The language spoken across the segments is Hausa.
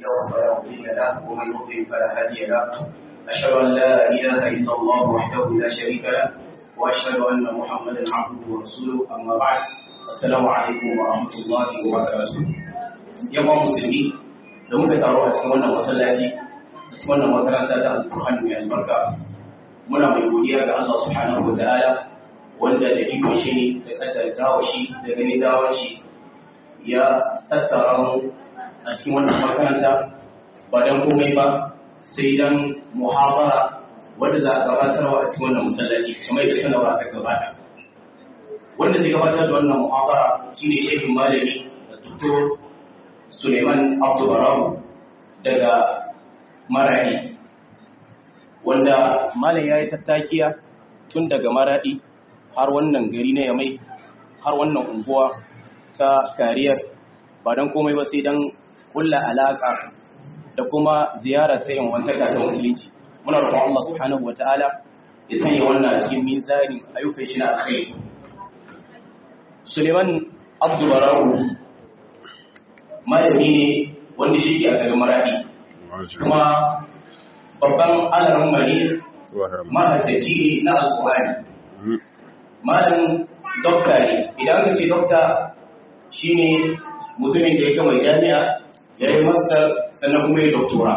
له فلا مضل له ومن يضلل فلا هادي له أشهد أن لا إله إلا الله وحده لا شريك له وأشهد أن محمدا عبده ورسوله أما بعد السلام عليكم ورحمة الله وبركاته يا مسلمين da muka taro a cikin wannan masallaci a cikin wannan makaranta ta alƙur'ani mai albarka muna mai godiya ga Allah subhanahu wa ta'ala wanda da iko shi da kaddartawa shi da gani dawar shi ya tattara mu a cikin wannan makaranta ba dan komai ba sai dan muhabara wanda za a gabatarwa a cikin wannan masallaci kamar da sanarwa ta gabata wanda zai gabatar da wannan muhabara shine shehin malami da tuto Suleiman Abdulbarawu daga Maradi wanda malam ya yi tattakiya tun daga Maradi har wannan gari na Yamai har wannan unguwa ta kariyar ba don komai ba sai don kulla alaka da kuma ziyara ta yin wantaka ta musulunci muna roƙon Allah subhanahu wataala ya sanya wannan cikin mizanin ayyukan shi na alkhairi Suleiman Abdulbarawu malami ne wanda shi ke a garin maradi kuma babban alarin mari mahaddaci ne na alkuhari malamin dokta ne idan ka ce dokta shi ne mutumin da ya gama jami'a ya yi master sannan kuma ya doktora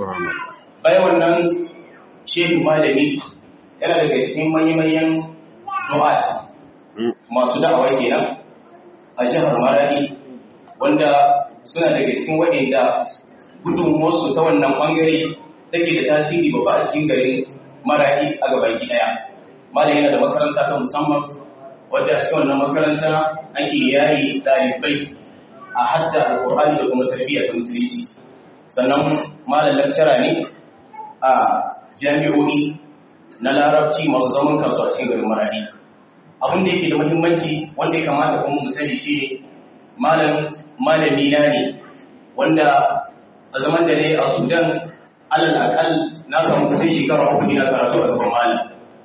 bayan wannan shehu malami yana daga cikin manyan du'at masu da'awa kenan a jihar maradi wanda suna daga cikin waɗanda gudunmuwarsu ta wannan ɓangare take da tasiri babba a cikin garin maraɗi a gabaki ɗaya. Malam yana da makaranta ta musamman wadda a cikin wannan makaranta ake yayi ɗalibai a hadda alƙur'ani da kuma tarbiyya ta musulunci. Sannan malam lakcara ne a jami'o'i na larabci masu zaman kansu a cikin garin maraɗi. Abin da yake da muhimmanci wanda ya kamata kuma mu sani shi ne malam malami na ne wanda a zaman da ne a sudan alal akal na samu kusan shekara uku ina karatu a gaban malam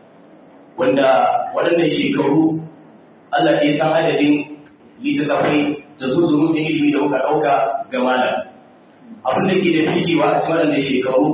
wanda waɗannan shekaru allah ya san adadin littattafai da zuzurun da ilimi da muka ɗauka ga malam abin da ke da figewa a cikin waɗannan shekaru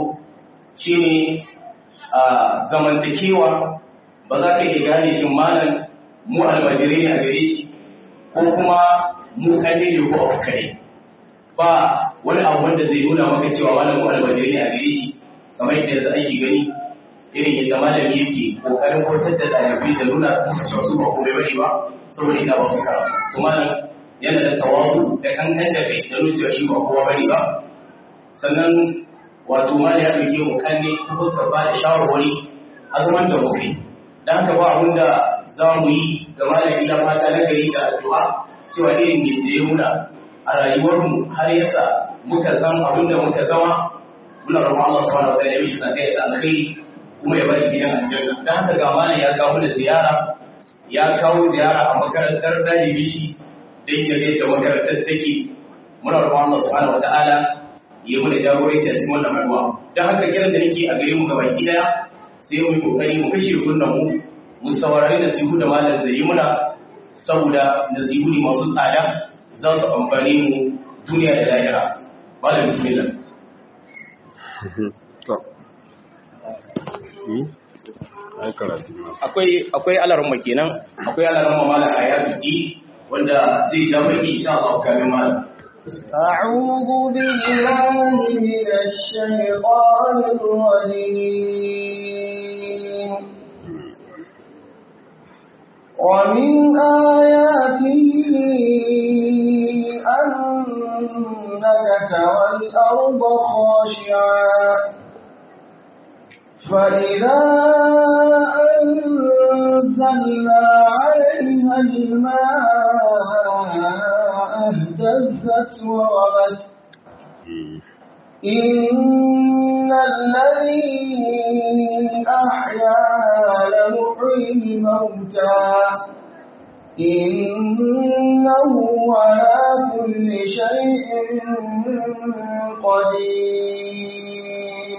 shine a zamantakewa ba za ka iya gane shi malam mu almajirai ne a gare shi ko kuma mu kalle ne ko abu kare ba wani abu wanda zai nuna maka cewa malamin almajiri ne a gare shi kamar yadda yanzu ake gani irin yadda malami yake kokarin kautar da ɗalibai da nuna musu cewa su ba komai bane ba saboda ina ba su karatu to malam yana da tawabu da kankan da kai da nuna cewa shi ba kowa bane ba sannan wato malam ya ɗauke mu kanne ta fuskar ba da shawarwari a zaman da muke dan haka ba abin da za mu yi ga malami na fata na gari da addu'a cewa irin yadda ya muna a rayuwarmu har yasa muka zan abin da muka zama muna roƙon Allah subhanahu wa ta'ala ya mishi sakai da alkhairi kuma ya bashi gidan aljanna dan haka ga malam ya kawo da ziyara ya kawo ziyara a makarantar dalibi shi dan ya ga yadda makarantar take muna roƙon Allah subhanahu wa ta'ala ya muna jagoranci a cikin wannan addu'a dan haka kiran da nake a gare mu gaba daya sai mu yi kokari mu kashe kunnan mu mu saurari da sihu da malam zai yi muna saboda nasihu ne masu tsada za su amfani mu duniya da lahira malam bismillah akwai akwai alarma kenan akwai alarma malam ayatuddin wanda zai ja mai insha Allah kamin malam أعوذ بالله من الشيطان الرجيم ومن آياته أنك ترى الأرض خاشعا فإذا أنزلنا عليها الماء اهتزت وربت إن الذي أحياها لمحيي الموتى إنه على كل شيء قدير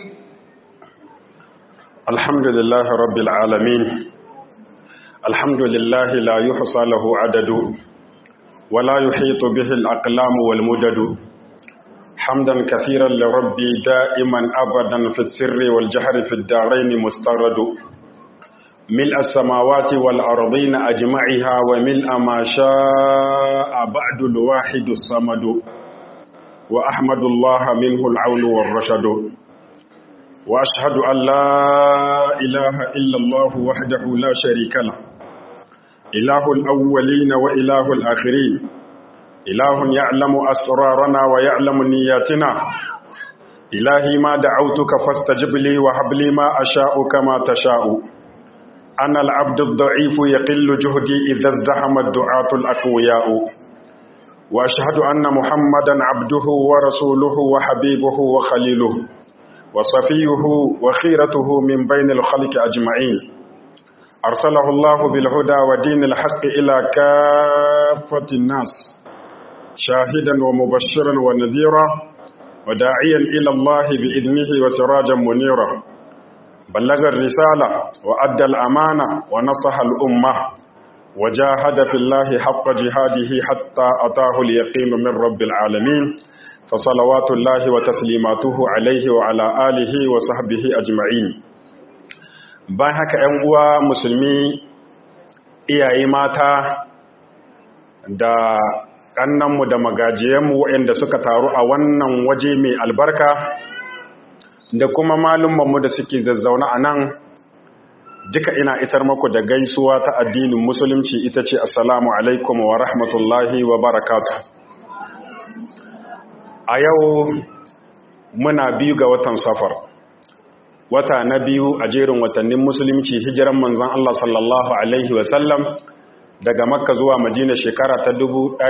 الحمد لله رب العالمين الحمد لله لا يحصى له عدد ولا يحيط به الأقلام والمدد حمدا كثيرا لربي دائما أبدا في السر والجهر في الدارين مسترد ملء السماوات والأرضين أجمعها وملء ما شاء بعد الواحد الصمد وأحمد الله منه العون والرشد وأشهد أن لا إله إلا الله وحده لا شريك له إله الأولين وإله الآخرين إله يعلم أسرارنا ويعلم نياتنا إلهي ما دعوتك فاستجب لي وهب لي ما أشاء كما تشاء أنا العبد الضعيف يقل جهدي إذا ازدحم الدعاة الأقوياء وأشهد أن محمدا عبده ورسوله وحبيبه وخليله وصفيه وخيرته من بين الخلق أجمعين أرسله الله بالهدى ودين الحق إلى كافة الناس شاهدا ومبشرا ونذيرا وداعيا إلى الله بإذنه وسراجا منيرا بلغ الرسالة وأدى الأمانة ونصح الأمة وجاهد في الله حق جهاده حتى أتاه اليقين من رب العالمين فصلوات الله وتسليماته عليه وعلى آله وصحبه أجمعين bayan haka ‘yan uwa musulmi iyaye mata da ƙannanmu da magajiyanmu waɗanda suka taru a wannan waje mai albarka da kuma malummanmu da suke zazzauna a nan duka ina isar maku da gaisuwa ta addinin musulunci ita ce assalamu alaikum wa rahmatullahi wa barakatu a yau muna biyu ga watan safar wata na biyu a jerin watannin musulunci hijiran manzon Allah sallallahu alaihi wasallam daga makka zuwa madina shekara ta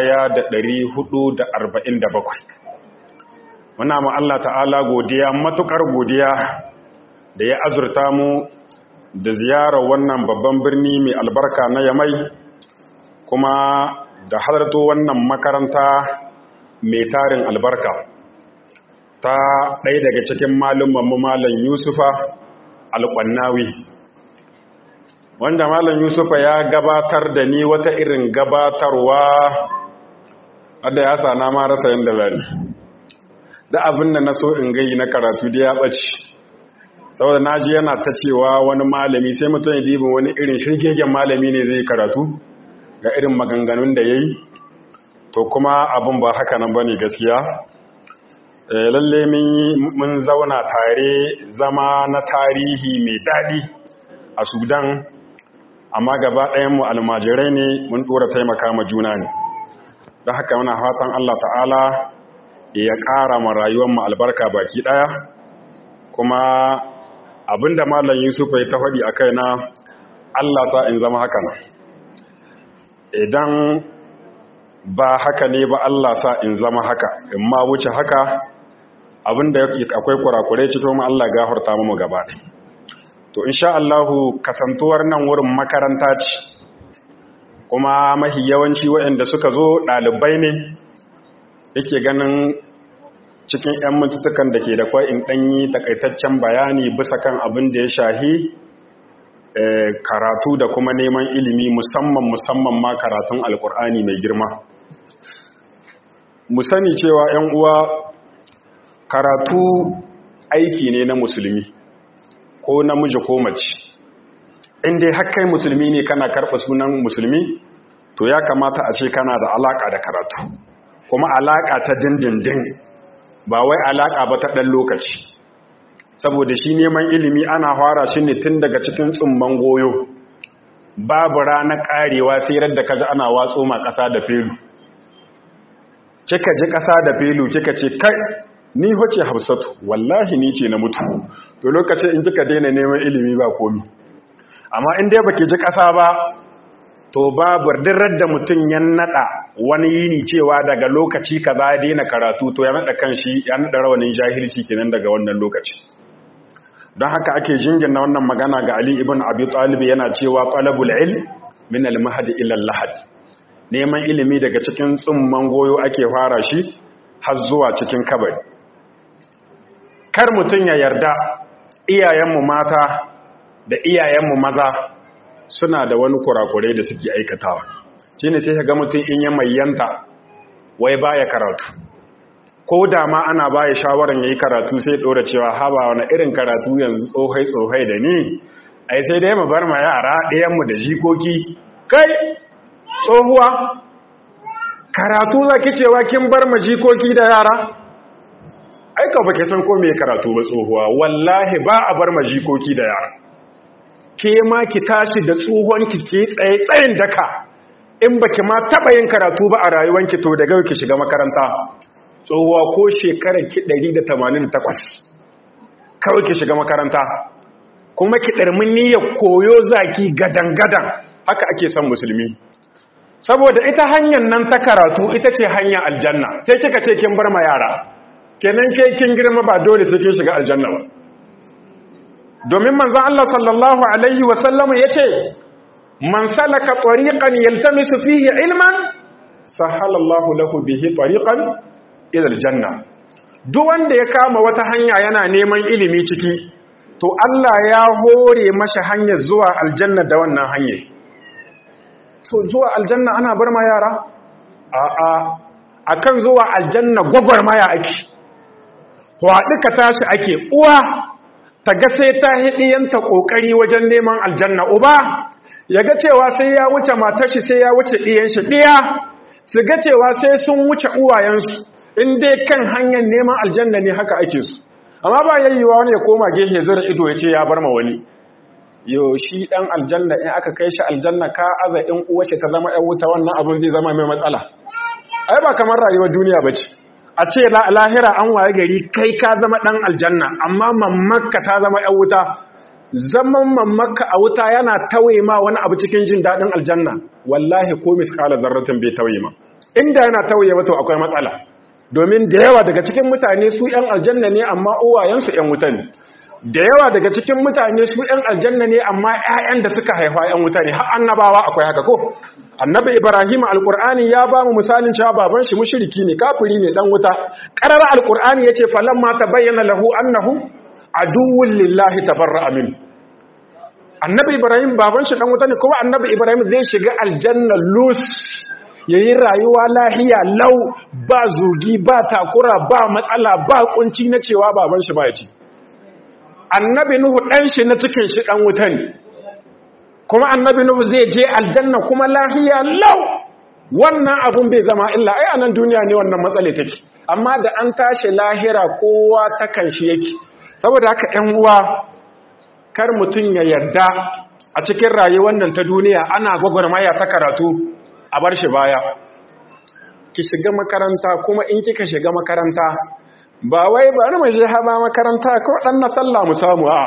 1447 muna ma Allah ta'ala godiya matukar godiya da ya azurta mu da ziyarar wannan babban birni mai albarka na yamai kuma da halarto wannan makaranta mai tarin albarka ta ɗaya daga cikin malummanmu malam yusufa alƙwannawi wanda malam yusufa ya gabatar da ni wata irin gabatarwa wadda ya sana ma rasa yadda zani da abin da na so in gai na karatu da ya ɓace saboda na ji yana ta cewa wani malami sai mutum ya dibin wani irin shirgegen malami ne zai karatu ga irin maganganun da ya yi to kuma abin ba haka nan ba ne gaskiya lalle mun zauna tare zama na tarihi mai daɗi a sudan amma gaba ɗayanmu almajirai ne mun ɗora taimaka ma juna ne don haka muna fatan allah ta'ala ya ƙara ma rayuwarmu albarka baki ɗaya kuma abinda malam yusuf ya ta faɗi a kaina allah sa in zama haka nan idan ba haka ne ba allah sa in zama haka in ma wuce haka abinda yake akwai kurakurai cikin mu allah gafarta mu gaba to insha allahu kasantuwar nan wurin makaranta ce kuma mahi yawanci waɗanda suka zo ɗalibai ne yake ganin cikin 'yan mintutukan da ke da kwai in ɗanyi takaitaccen bayani bisa kan abin da ya shahi karatu da kuma neman ilimi musamman musamman ma karatun alkur'ani mai girma mu sani cewa 'yan uwa karatu aiki ne na musulmi ko namiji ko mace inda hakkai musulmi ne kana karɓa sunan musulmi to ya kamata a ce kana da alaƙa da karatu kuma alaƙa ta dindindin ba wai alaƙa ba ta ɗan lokaci saboda shi neman ilimi ana fara shi ne tun daga cikin tsumman goyo babu ranar ƙarewa sai da kaji ana watso ma ƙasa da felu kika ji ƙasa da felu kika ce kai ni hoce hafsatu wallahi ni ce na mutu to lokacin in kika daina neman ilimi ba komi amma in dai baki ji ƙasa ba to babu dirar da mutum ya nada wani yini cewa daga lokaci kaza ya daina karatu to ya nada kanshi ya nada rawanin jahilci kenan daga wannan lokaci don haka ake jingina wannan magana ga Ali ibn Abi Talib yana cewa talabul ilm min al-mahd ila al-lahad neman ilimi daga cikin tsumman goyo ake fara shi har zuwa cikin kabari kar mutum ya yarda iyayenmu mata da iyayenmu maza suna da wani kurakurai da suke aikatawa shi ne sai ga mutum in ya mayyanta wai baya karatu ko da ma ana baya shawaran yayi karatu sai dora cewa haba wani irin karatu yanzu tsohai tsohai da ni ai sai dai mu bar ma yara ɗayan mu da jikoki kai tsohuwa karatu zaki cewa kin bar ma jikoki da yara ai ka bake san ko me karatu ba tsohuwa wallahi ba a bar ma jikoki da yara ke ma ki tashi da tsohon ki ke tsaye tsayin daka in baki ma taba yin karatu ba a rayuwanki to daga ki shiga makaranta tsohuwa ko shekarar ki 188 kawai ki shiga makaranta kuma ki ɗarmin niyyar koyo zaki gadan-gadan haka ake son musulmi saboda ita hanyar nan ta karatu ita ce hanyar aljanna sai kika ce kin bar ma yara kenan ke kin girma ba dole sai kin shiga aljanna ba domin manzon Allah sallallahu alaihi wa sallam yace man salaka tariqan yaltamisu fihi ilman sahala Allah lahu bihi tariqan ila aljanna duk wanda ya kama wata hanya yana neman ilimi ciki to Allah ya hore masa hanyar zuwa aljanna da wannan hanyar to zuwa aljanna ana bar ma yara a'a akan zuwa aljanna gwagwarmaya ake waɗi ka tashi ake uwa ta ga sai ta hidiyanta ƙoƙari wajen neman aljanna uba ya ga cewa sai ya wuce matashi sai ya wuce ɗiyan shi ɗiya su ga cewa sai sun wuce uwayensu in dai kan hanyar neman aljanna ne haka ake su amma ba yayyuwa wani ya koma gehe zura ido ya ce ya bar ma wani yo shi dan aljanna in aka kai shi aljanna ka aza in uwa ce ta zama ɗan wuta wannan abin zai zama mai matsala ai ba kamar rayuwar duniya ba ce a ce lahira an waye gari kai ka zama ɗan aljanna amma mammakka ta zama ‘yan wuta zaman mammakka a wuta yana tauye ma wani abu cikin jin daɗin aljanna wallahi ko miskala zarratin bai tauye ma inda yana tauye mato akwai matsala domin da yawa daga cikin mutane su ‘yan aljanna ne amma uwayensu ‘yan wuta ne da yawa daga cikin mutane su ‘yan aljanna ne amma ‘ya'yan da suka haifa ‘yan wuta ne har annabawa akwai haka ko annabi ibrahim alqur'ani ya ba mu misalin cewa baban shi mushriki ne kafiri ne dan wuta qarara alqur'ani yace falamma tabayyana lahu annahu aduwwun lillahi tabarra'a min annabi ibrahim baban shi dan wuta ne kuma annabi ibrahim zai shiga aljanna lus yayin rayuwa lahiya lau ba zugi ba takura ba matsala ba kunci na cewa baban shi ba ya ci annabi nuhu dan shi na cikin shi dan wuta ne kuma annabi nuhu zai je aljanna kuma lahiya lau wannan abun bai zama illa ai anan duniya ne wannan matsale take amma da an tashi lahira kowa ta kan shi yake saboda haka 'yan uwa kar mutum ya yarda a cikin rayuwar nan ta duniya ana gwagwarmaya ta karatu a bar shi baya ki shiga makaranta kuma in kika shiga makaranta ba wai bari mu je haba makaranta ko dan na sallah mu samu a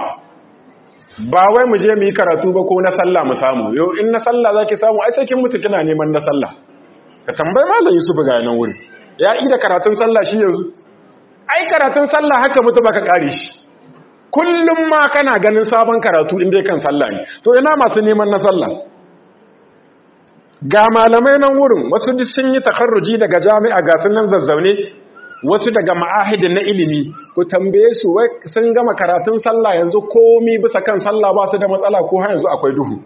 ba wai mu je mu yi karatu ba ko na sallah mu samu yau in na sallah zaki samu ai sai kin mutu kina neman na sallah ka tambayi malam Yusuf ga nan wuri ya yi da karatun sallah shi yanzu ai karatun sallah haka mutu baka kare shi kullum ma kana ganin sabon karatu inda kan sallah ne to ina masu neman na sallah ga malamai nan wurin wasu duk sun yi takarruji daga jami'a ga sunan zazzaune wasu daga ma'ahidin na ilimi ku tambaye su wai sun gama karatun sallah yanzu komi bisa kan sallah ba su da matsala ko har yanzu akwai duhu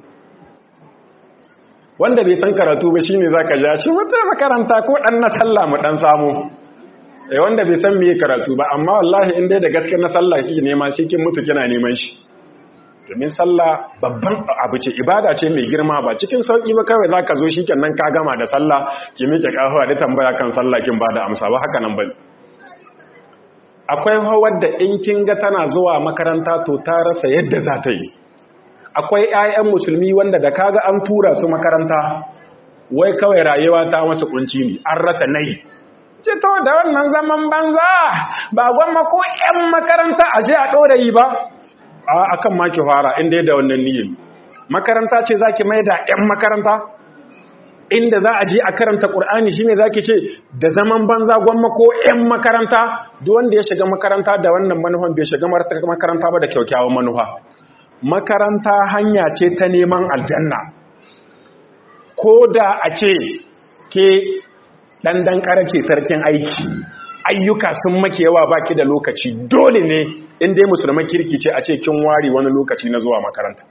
wanda bai san karatu ba shine zaka ja shi wata makaranta ko dan na sallah mu dan samu eh wanda bai san meye karatu ba amma wallahi in dai da gaske na sallah kike nema shi kin mutu kina neman shi domin sallah babban abu ce ibada ce mai girma ba cikin sauki ba kawai zaka zo shikenan ka gama da sallah ki miƙe kafa da tambaya kan sallah kin bada amsa ba haka nan bane akwai wadda in kin ga tana zuwa makaranta to ta rasa yadda za ta yi akwai 'ya'yan musulmi wanda da kaga an tura su makaranta wai kawai rayuwa ta masu kunci ne an rasa nayi ce to da wannan zaman banza ba gwamma ko 'yan makaranta a je a ɗora yi ba a akan maki fara inda da wannan niyyar makaranta ce zaki mai da 'yan makaranta inda za a je a karanta ƙur'ani shine zaki ce da zaman banza gwamma ko 'yan makaranta duk wanda ya shiga makaranta da wannan manufan bai shiga makaranta ba da kyaukyawan manufa makaranta hanya ce ta neman aljanna ko da a ce ke ɗanɗan ƙarace sarkin aiki ayyuka sun make yawa baki da lokaci dole ne in dai musulman kirki ce a ce kin wari wani lokaci na zuwa makaranta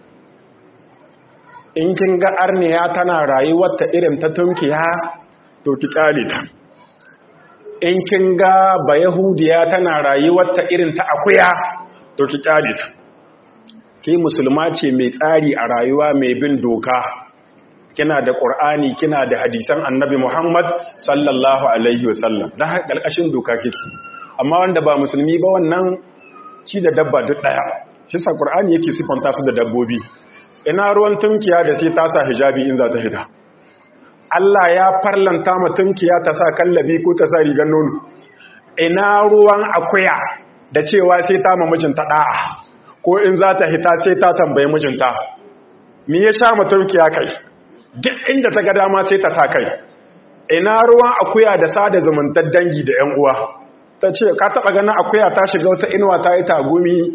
in kin ga arniya tana rayuwarta irin ta tunkiya to ki kyale ta in kin ga ba yahudiya tana rayuwarta irin ta akuya to ki kyale ta ke musulma ce mai tsari a rayuwa mai bin doka kina da qur'ani kina da hadisan annabi muhammad sallallahu alaihi wasallam dan haka kalkashin doka kike amma wanda ba musulmi ba wannan ci da dabba duk daya shi sa qur'ani yake sifanta su da dabbobi ina ruwan tunkiya da sai ta sa hijabi in za ta fita Allah ya farlanta ma tunkiya ta sa kallabi ko ta sa rigar nono ina ruwan akuya da cewa sai ta ma mijinta da'a ko in za ta hita sai ta tambayi mijinta me ya sha ma tunkiya kai duk inda ta ga dama sai ta sa kai ina ruwan akuya da sada zumuntar dangi da yan uwa ta ce ka taba ganin akuya ta shiga wata inuwa ta yi tagumi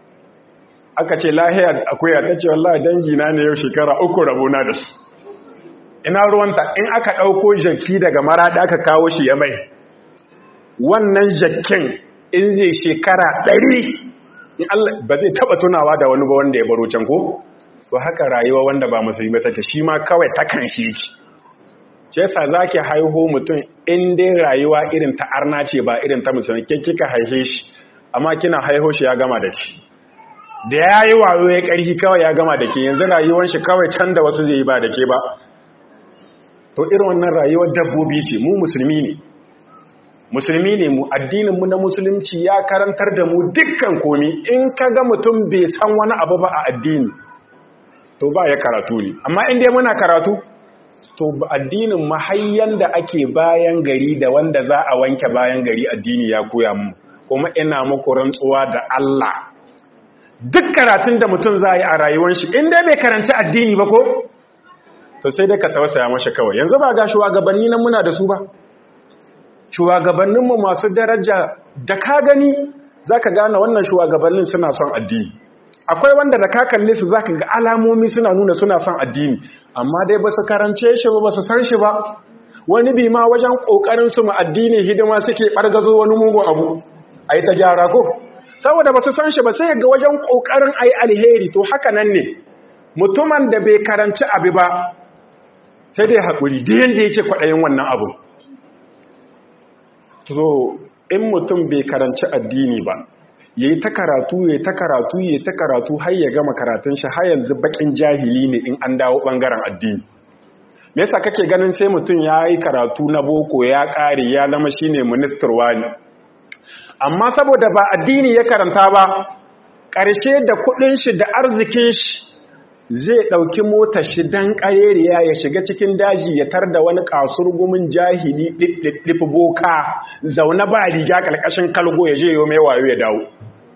aka ce lahiya akuya ta ce wallahi dangi na ne yau shekara uku rabona da su ina ruwanta in aka ɗauko jaki daga maraɗi aka kawo shi ya mai wannan jakin in zai shekara ɗari in Allah ba zai taɓa tunawa da wani ba wanda ya baro can ko to haka rayuwa wanda ba musulmi take shi ma kawai takan shi yake ce yasa zaki haihu mutum in dai rayuwa irin ta arna ce ba irin ta musulmi ke kika haihe shi amma kina haihu shi ya gama da ki da ya yi wayo ya ƙarfi kawai ya gama da ke yanzu rayuwar shi kawai can da wasu zai yi ba da ke ba to irin wannan rayuwar dabbobi ce mu musulmi ne musulmi ne mu addininmu na musulunci ya karantar da mu dukkan komi in ka ga mutum bai san wani abu ba a addini to ba ya karatu ne amma in dai muna karatu to addinin mahayyan da ake bayan gari da wanda za a wanke bayan gari addini ya koya mu kuma ina muku rantsuwa da Allah duk karatun da mutum za a yi a rayuwar shi in dai bai karanci addini ba ko to sai dai ka tausaya masa kawai yanzu ba ga shugabanni nan muna da su ba shugabanninmu masu daraja da ka gani zaka gane wannan shugabannin suna son addini akwai wanda da ka kalle su zaka ga alamomi suna nuna suna son addini amma dai ba su karance shi ba ba su san shi ba wani bi ma wajen kokarin su mu addini hidima suke bargazo wani mugu abu ayi ta gyara ko saboda ba su san shi ba sai ga wajen kokarin ayi alheri to haka nan ne mutumin da bai karanci abu ba sai dai haƙuri da yadda yake kwaɗayin wannan abu to in mutum bai karanci addini ba ya yi ta karatu ya ta karatu ya ta karatu har ya gama karatun shi har yanzu bakin jahili ne in an dawo ɓangaren addini me yasa kake ganin sai mutum ya yi karatu na boko ya ƙare ya zama shine ministar wani amma saboda ba addini ya karanta ba ƙarshe da kuɗin shi da arzikin shi zai ɗauki mota shi dan ƙayeriya ya shiga cikin daji ya tar da wani kasurgumin jahili ɗiɗɗiɗɗifi boka zaune ba riga ƙarƙashin kalgo ya je yau mai wayo ya dawo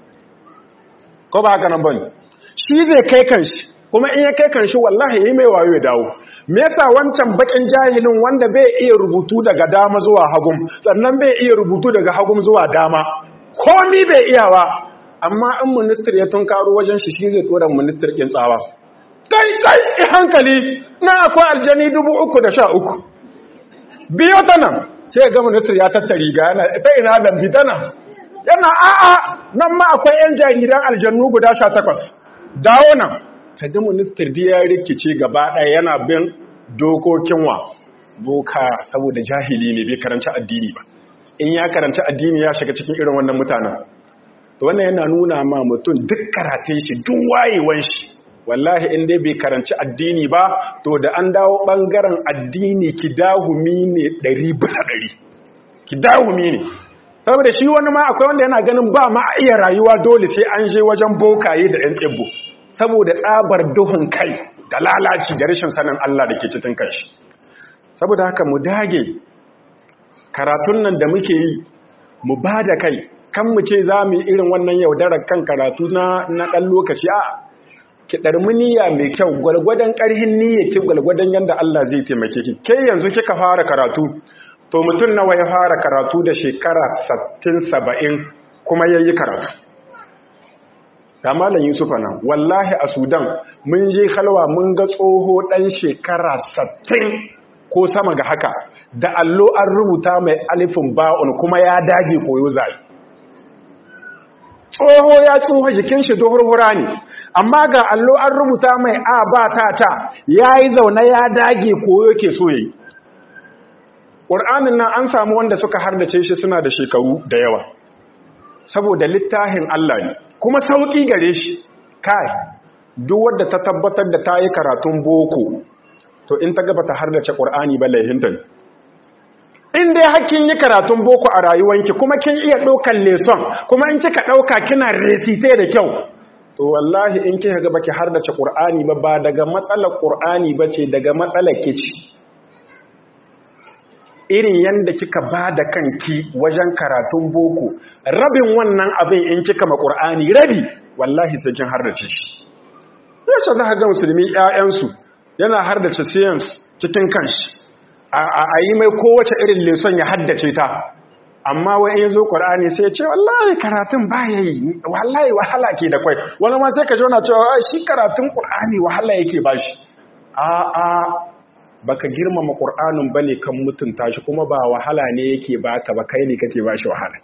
ko ba haka nan bane shi zai kai kanshi kuma in ya kai kanshi wallahi yi mai wayo ya dawo me yasa wancan bakin jahilin wanda bai iya rubutu daga dama zuwa hagum sannan bai iya rubutu daga hagum zuwa dama komi bai iya ba amma in minister ya tunkaro wajen shi shi zai tura minister kin tsawa kai kai hankali na akwai aljani dubu uku da sha uku biyo ta nan sai ga minister ya tattari ga yana ta ina lambi ta nan yana a'a nan ma akwai yan jariran aljannu guda sha takwas dawo nan ta ga minister da ya rikice gaba ɗaya yana bin dokokin wa boka saboda jahili ne bai karanci addini ba in ya karanci addini ya shiga cikin irin wannan mutanen to wannan yana nuna ma mutum duk karatun shi duk wayewan shi wallahi in dai bai karanci addini ba to da an dawo bangaren addini kidahumi ne ɗari bisa ɗari kidahumi ne saboda shi wani ma akwai wanda yana ganin ba ma iya rayuwa dole sai an je wajen bokaye da 'yan tsibbo saboda tsabar duhun kai da lalaci da rashin sanin Allah da ke cikin kanshi saboda haka mu dage karatun nan da muke yi mu ba da kai kan mu ce za mu yi irin wannan yaudarar kan karatu na ɗan lokaci a ki ɗarmi niyya mai kyau gwalgwadon ƙarhin niyya ki gwalgwadon yadda Allah zai taimake ki ke yanzu kika fara karatu to mutum nawa ya fara karatu da shekara 60-70 kuma ya yi karatu ga malam yusufa nan wallahi a sudan mun je halwa mun ga tsoho ɗan shekara 60 ko sama ga haka da allo an rubuta mai alifin ba'un kuma ya dage koyo zai tsoho ya tsoho jikin shi hura ne amma ga allo an rubuta mai a ba ta ta ya yi zaune ya dage koyo ke so yi ƙur'anin nan an samu wanda suka hardace shi suna da shekaru da yawa saboda littafin Allah ne kuma sauƙi gare shi kai duk wadda ta tabbatar da ta yi karatun boko to in ta gaba ta hardace ƙur'ani ba laihinta ne in dai hakkin yi karatun boko a rayuwanki kuma kin iya ɗaukan leson kuma in kika ɗauka kina resite da kyau to wallahi in kika ga baki hardace Qur'ani ba ba daga matsalar Qur'ani bace daga matsalar kici irin yanda kika bada kanki wajen karatun boko rabin wannan abin in kika ma Qur'ani rabi wallahi sai kin hardace shi yace za ga musulmi ƴaƴansu yana hardace science cikin kanshi a yi mai kowace irin leson ya haddace ta amma wai in zo Qur'ani sai ya ce wallahi karatun ba yayi wallahi wahala ke da kwai wani ma sai ka jona cewa shi karatun Qur'ani wahala yake bashi a a baka girmama Qur'anin bane kan mutunta shi kuma ba wahala ne yake baka ba kai ne kake bashi wahala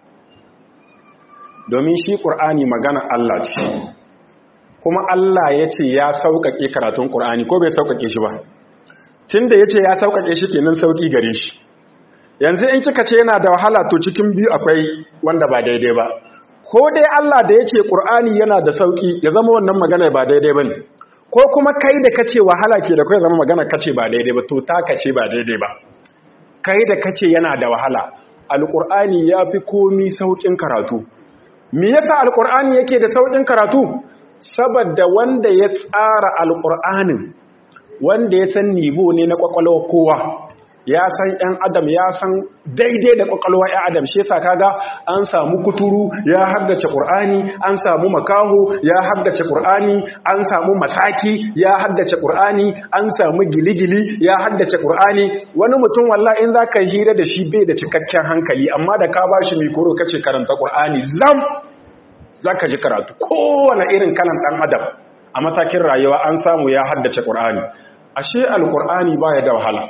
domin shi Qur'ani magana Allah ce kuma Allah ya ce ya sauƙaƙe karatun Qur'ani ko bai sauƙaƙe shi ba tunda yace ya sauƙaƙe shi kenan sauƙi gare shi yanzu in kika ce yana da wahala to cikin biyu akwai wanda ba daidai ba ko dai Allah da ya ce ƙur'ani yana da sauƙi ya zama wannan magana ba daidai ba ne ko kuma kai da kace wahala ke da kai zama magana kace ba daidai ba to ta kace ba daidai ba kai da kace yana da wahala alƙur'ani ya fi komi sauƙin karatu me yasa alƙur'ani yake da sauƙin karatu saboda wanda ya tsara alƙur'anin wanda ya san nibo ne na ƙwaƙwalwa kowa ya san ‘yan adam ya san daidai da ƙwaƙwalwa ‘yan adam shi yasa kaga an samu kuturu ya haddace ƙur'ani an samu makaho ya haddace ƙur'ani an samu masaki ya haddace ƙur'ani an samu giligili ya haddace ƙur'ani wani mutum walla in za ka hira da shi bai da cikakken hankali amma da ka ba shi mikoro kace karanta ƙur'ani zam za ka ji karatu kowane irin kalan ɗan adam a matakin rayuwa an samu ya haddace ƙur'ani ashe alƙur'ani baya da wahala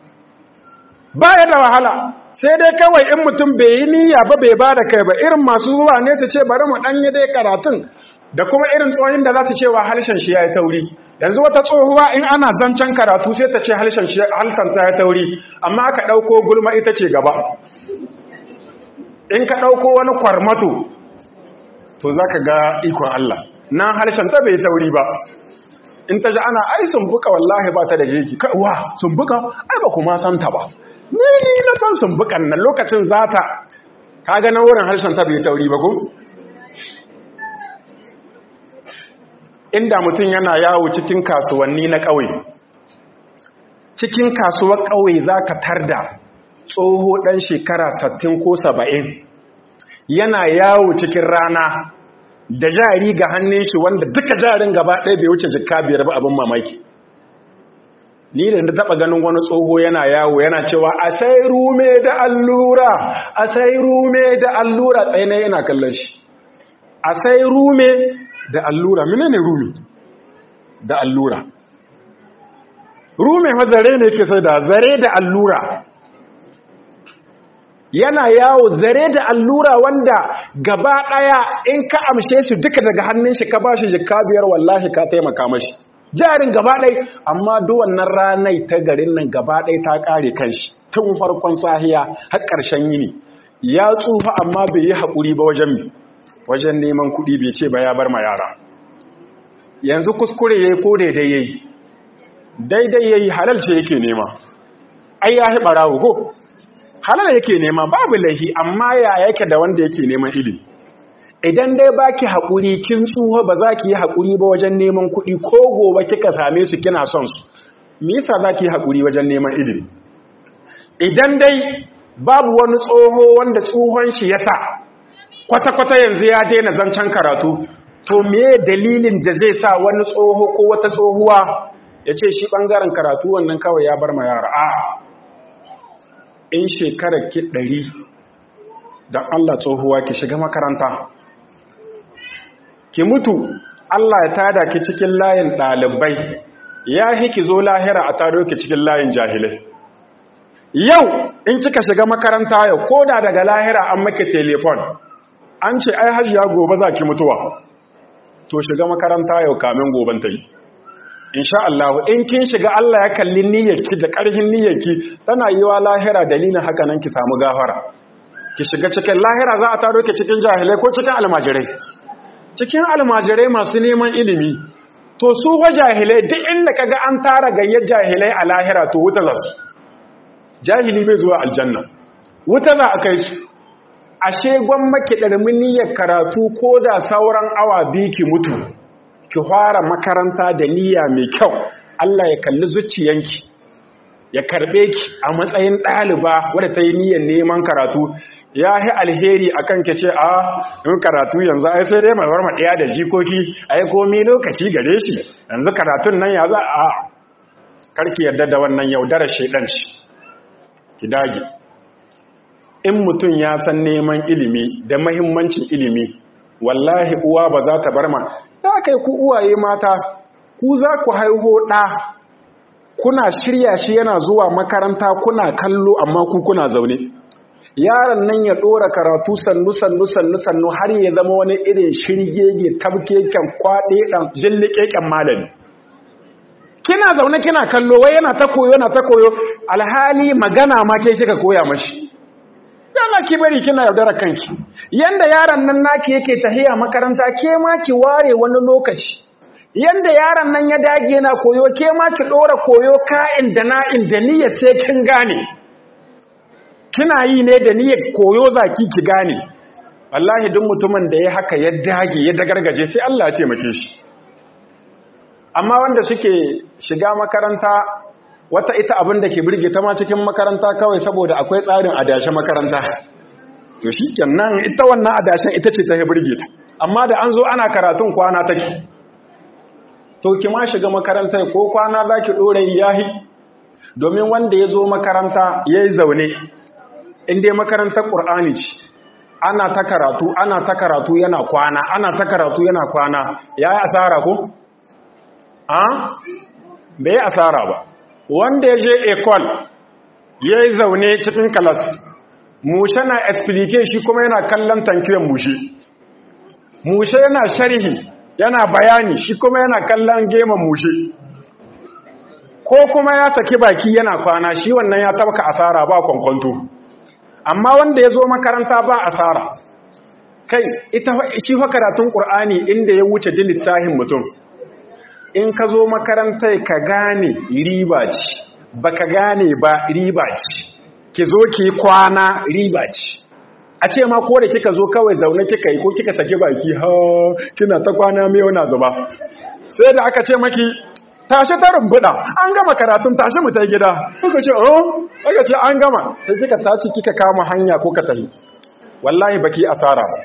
baya da wahala sai dai kawai in mutum bai yi niyya ba bai ba da kai ba irin masu zuwa ne su ce bari mu ɗanye dai karatun da kuma irin tsohin da za su ce wa harshen shi ya yi tauri yanzu wata tsohuwa in ana zancen karatu sai ta ce harshen ta ya tauri amma aka ɗauko gulma ita ce gaba in ka ɗauko wani kwarmato to za ka ga ikon Allah na harshen ta bai tauri ba in ta ji ana ai sumbuka wallahi ba ta da jiki wa sumbuka ai ba kuma santa ba ni ni na san sumbukan nan lokacin zata kaga na wurin harshen ta bai tauri ba ko inda mutum yana yawo cikin kasuwanni na ƙauye cikin kasuwar ƙauye zaka tarda tsoho ɗan shekara 60 ko 70 yana yawo cikin rana da jari ga hannun shi wanda duka jarin gaba ɗaya bai wuce jikka biyar ba abin mamaki ni da na taɓa ganin wani tsoho yana yawo yana cewa a sai rume da allura a sai rume da allura tsaye na yana kallon shi a sai rume da allura mine ne rume da allura rume ma zare ne ke sai da zare da allura yana yawo zare da allura wanda gaba ɗaya in ka amshe su duka daga hannun shi ka ba shi jikka biyar wallahi ka taimaka mashi jarin gaba ɗai amma duwannan ranai ta garin nan gaba ɗai ta ƙare kanshi tun farkon sahiya har ƙarshen yini ya tsufa amma bai yi haƙuri ba wajen mi wajen neman kuɗi bai ce ba ya bar ma yara yanzu kuskure ya yi ko daidai ya yi daidai ya yi halal ce yake nema ai ya haɓa rawu ko halal yake nema babu laihi amma ya yake da wanda yake neman ilimi idan dai baki haƙuri kin tsuha ba za ki yi haƙuri ba wajen neman kuɗi ko gobe kika same su kina son su me yasa za ki yi haƙuri wajen neman ilimi idan dai babu wani tsoho wanda tsohon shi ya sa kwata-kwata yanzu ya daina zancen karatu to me dalilin da zai sa wani tsoho ko wata tsohuwa ya ce shi ɓangaren karatu wannan kawai ya bar ma yara a in shekarar ki ɗari don Allah tsohuwa ki shiga makaranta ki mutu Allah ya tada ki cikin layin ɗalibai ya ki zo lahira a taro ki cikin layin jahilai yau in kika shiga makaranta yau ko da daga lahira an make telefon an ce ai hajiya gobe za ki mutuwa to shiga makaranta yau kamin goben ta yi insha Allah in kin shiga Allah ya kalli niyyarki da ƙarfin niyyarki tana yi wa lahira dalilin haka nan ki samu gafara ki shiga cikin lahira za a taro ki cikin jahilai ko cikin almajirai cikin almajirai masu neman ilimi to su wa jahilai duk inda kaga an tara gayyar jahilai a lahira to wuta za su jahili bai zuwa aljanna wuta za a kai su ashe gwamnati ɗarmin niyyar karatu ko da sauran awa biyu ki mutu ki fara makaranta da niyya mai kyau Allah ya kalli zuciyanki ya karbe ki a matsayin ɗaliba wadda ta yi niyyar neman karatu ya yi alheri a kan ke ce a yin karatu yanzu ai sai dai mai ɗaya da jikoki a yi komi lokaci gare shi yanzu karatun nan ya za a karki yarda da wannan yaudarar shaidan shi ki dage in mutum ya san neman ilimi da mahimmancin ilimi wallahi uwa ba za ta bar ma da kai ku uwaye mata ku za ku haiho ɗa kuna shirya shi yana zuwa makaranta kuna kallo amma ku kuna zaune yaron nan ya ɗora karatu sannu sannu sannu sannu har ya zama wani irin shirgege tabkeken kwaɗe ɗan jilliƙeƙen malami kina zaune kina kallo wai yana ta koyo yana ta koyo alhali magana ma ke kika koya mashi yana ki bari kina yaudara kanki yanda yaron nan naki yake tahiya makaranta ke ma ki ware wani lokaci yanda yaron nan ya dage yana koyo ke ma ki dora koyo ka'in da na'in da niyyar sai kin gane kina yi ne da niyyar koyo zaki ki gane wallahi duk mutumin da ya haka ya dage ya dagargaje sai Allah ya taimake shi amma wanda suke shiga makaranta wata ita abin da ke birge ta ma cikin makaranta kawai saboda akwai tsarin adashe makaranta to shi kenan ita wannan adashen ita ce ta yi birge ta amma da an zo ana karatun kwana take to ki ma shiga makaranta ko kwana za ki ɗora yahi domin wanda ya zo makaranta ya yi zaune inda makarantar ƙur'ani ce ana ta karatu ana ta karatu yana kwana ana ta karatu yana kwana ya yi asara ko? a? bai asara ba wanda ya je ekol ya yi zaune cikin kalas mushe na explique shi kuma yana kallon tankiyan mushe mushe yana sharhi yana bayani shi kuma yana kallon geman mushe ko kuma ya saki baki yana kwana shi wannan ya tabka asara ba kwankwanto amma wanda ya zo makaranta ba asara kai ita shi fa karatun ƙur'ani inda ya wuce jin lissahin mutum in ka zo makarantar ka gane riba ce ba ka gane ba riba ce ki zo ki kwana riba ce a ce ma ko da kika zo kawai zaune kika yi ko kika sake baki ha kina ta kwana mai wana zuba sai da aka ce maki tashi ta rumbuda an gama karatun tashi mu ta gida kuka ce oh aka ce an gama sai kika tashi kika kama hanya ko ka tahi wallahi baki asara ba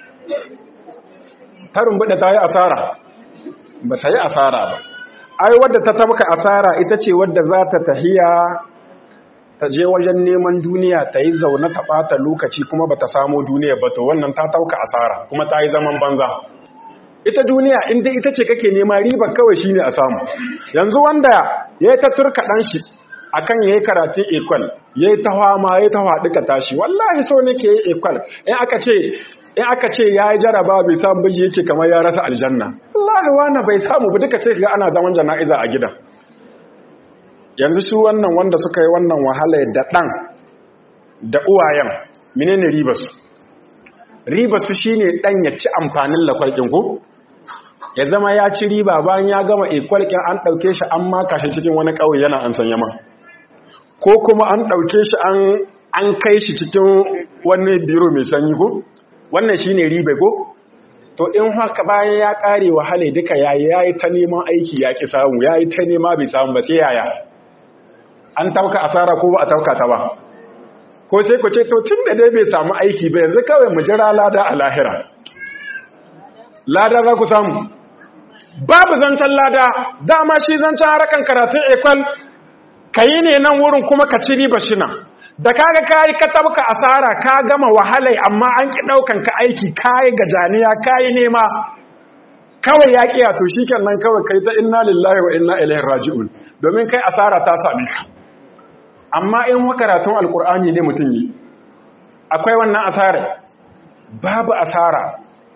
ta rumbuda ta yi asara ba ta yi asara ba ai wadda ta tabka asara ita ce wadda za ta tahiya ta je wajen neman duniya ta yi zaune ta ɓata lokaci kuma ba ta samo duniya ba to wannan ta tauka asara kuma ta yi zaman banza ita duniya inda ita ce kake nema riba kawai shine a samu yanzu wanda ya yi ta turka ɗan shi akan ya yi karatun ekwal ya yi ta hama ya yi ta haɗu ka tashi wallahi so ne ke yi ekwal in aka ce in aka ce ya yi jaraba bai samu biji yake kamar ya rasa aljanna wallahi wani bai samu ba duka ce ga ana zaman jana'iza a gidan yanzu su wannan wanda suka yi wannan wahala da ɗan da uwayen menene ribasu ribasu shine ɗan ya ci amfanin lakwalkin ku ya zama ya ci riba bayan ya gama ikwalkin an ɗauke shi an maka shi cikin wani ƙauye yana an sanya ma ko kuma an ɗauke shi an kai shi cikin wani biro mai sanyi ko wannan shine riba ko to in haka bayan ya ƙare wahala duka yayi yayi ta neman aiki ya ki samu yayi ta nema bai samu ba sai yaya an tauka asara ko ba a tauka ta ba ko sai ku ce to tun da dai bai samu aiki ba yanzu kawai mu jira lada a lahira lada za ku samu babu zancen lada dama shi zancen harakan karatun ekwal ka yi ne nan wurin kuma ka ci riba shina da kaga kayi ka tabka asara ka gama wahalai amma an ki daukan ka aiki kayi gajaniya kayi nema kawai ya kiya to shikenan kawai kai ta inna lillahi wa inna ilaihi raji'un domin kai asara ta same ka amma in karatun alkur'ani ne mutum yi akwai wannan asara babu asara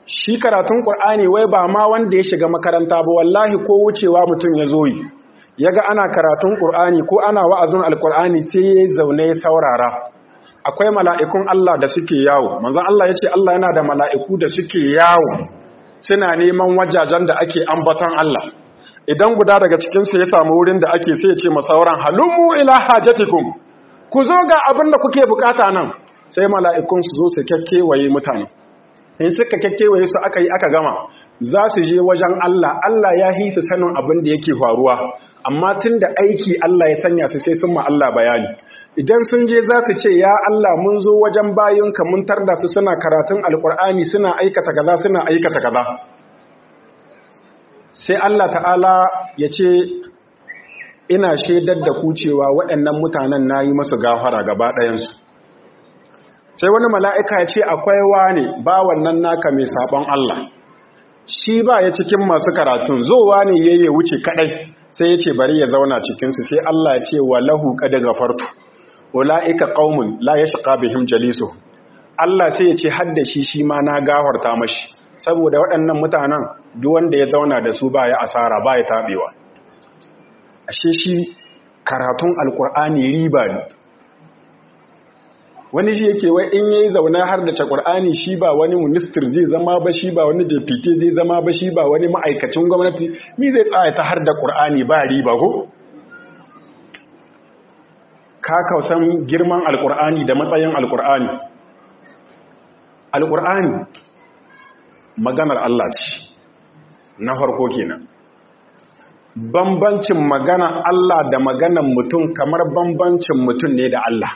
shi karatun ƙur'ani wai ba ma wanda ya shiga makaranta ba wallahi ko wucewa mutum ya zo yi ya ga ana karatun ƙur'ani ko ana wa'azin alƙur'ani sai ya zaune ya saurara akwai mala'ikun Allah da suke yawo manzan Allah ya ce Allah yana da mala'iku da suke yawo suna neman wajajen da ake ambaton Allah idan guda daga cikinsu ya samu wurin da ake sai ya ce masauran halummu ila hajatikum ku zo ga abin da kuke bukata nan sai mala'ikun su zo su kyakkyewaye mutane in suka kyakkyewaye su aka yi aka gama za su je wajen Allah Allah ya hi su sanin abin da yake faruwa amma tun da aiki Allah ya sanya su sai sun ma Allah bayani idan sun je za su ce ya Allah mun zo wajen bayinka mun tarda su suna karatun alkur'ani suna aikata kaza suna aikata kaza sai Allah ta'ala ya ce ina shaidar da ku cewa waɗannan mutanen na yi masu gafara gaba ɗayansu sai wani mala'ika ya ce akwai wane ba wannan naka mai saɓon Allah shi ba ya cikin masu karatun zowa ne ya yi wuce kaɗai sai ya ce bari ya zauna cikinsu sai Allah ya ce wa lahu ƙada gafartu ula'ika ƙaumun la ya shiƙa bihim jalisu Allah sai ya ce hadda shi shi ma na gafarta mashi saboda waɗannan mutanen duk wanda ya zauna da su ba ya asara ba ya taɓewa ashe shi karatun alkur'ani riba ne wani shi yake wai in yayi zaune har da qur'ani shi ba wani minister zai zama ba shi ba wani deputy zai zama ba shi ba wani ma'aikacin gwamnati mi zai tsaya ta har da qur'ani ba riba ko ka kausan girman alkur'ani da matsayin alkur'ani alkur'ani maganar Allah ce na farko kenan bambancin magana Allah da maganan mutum kamar bambancin mutum ne da Allah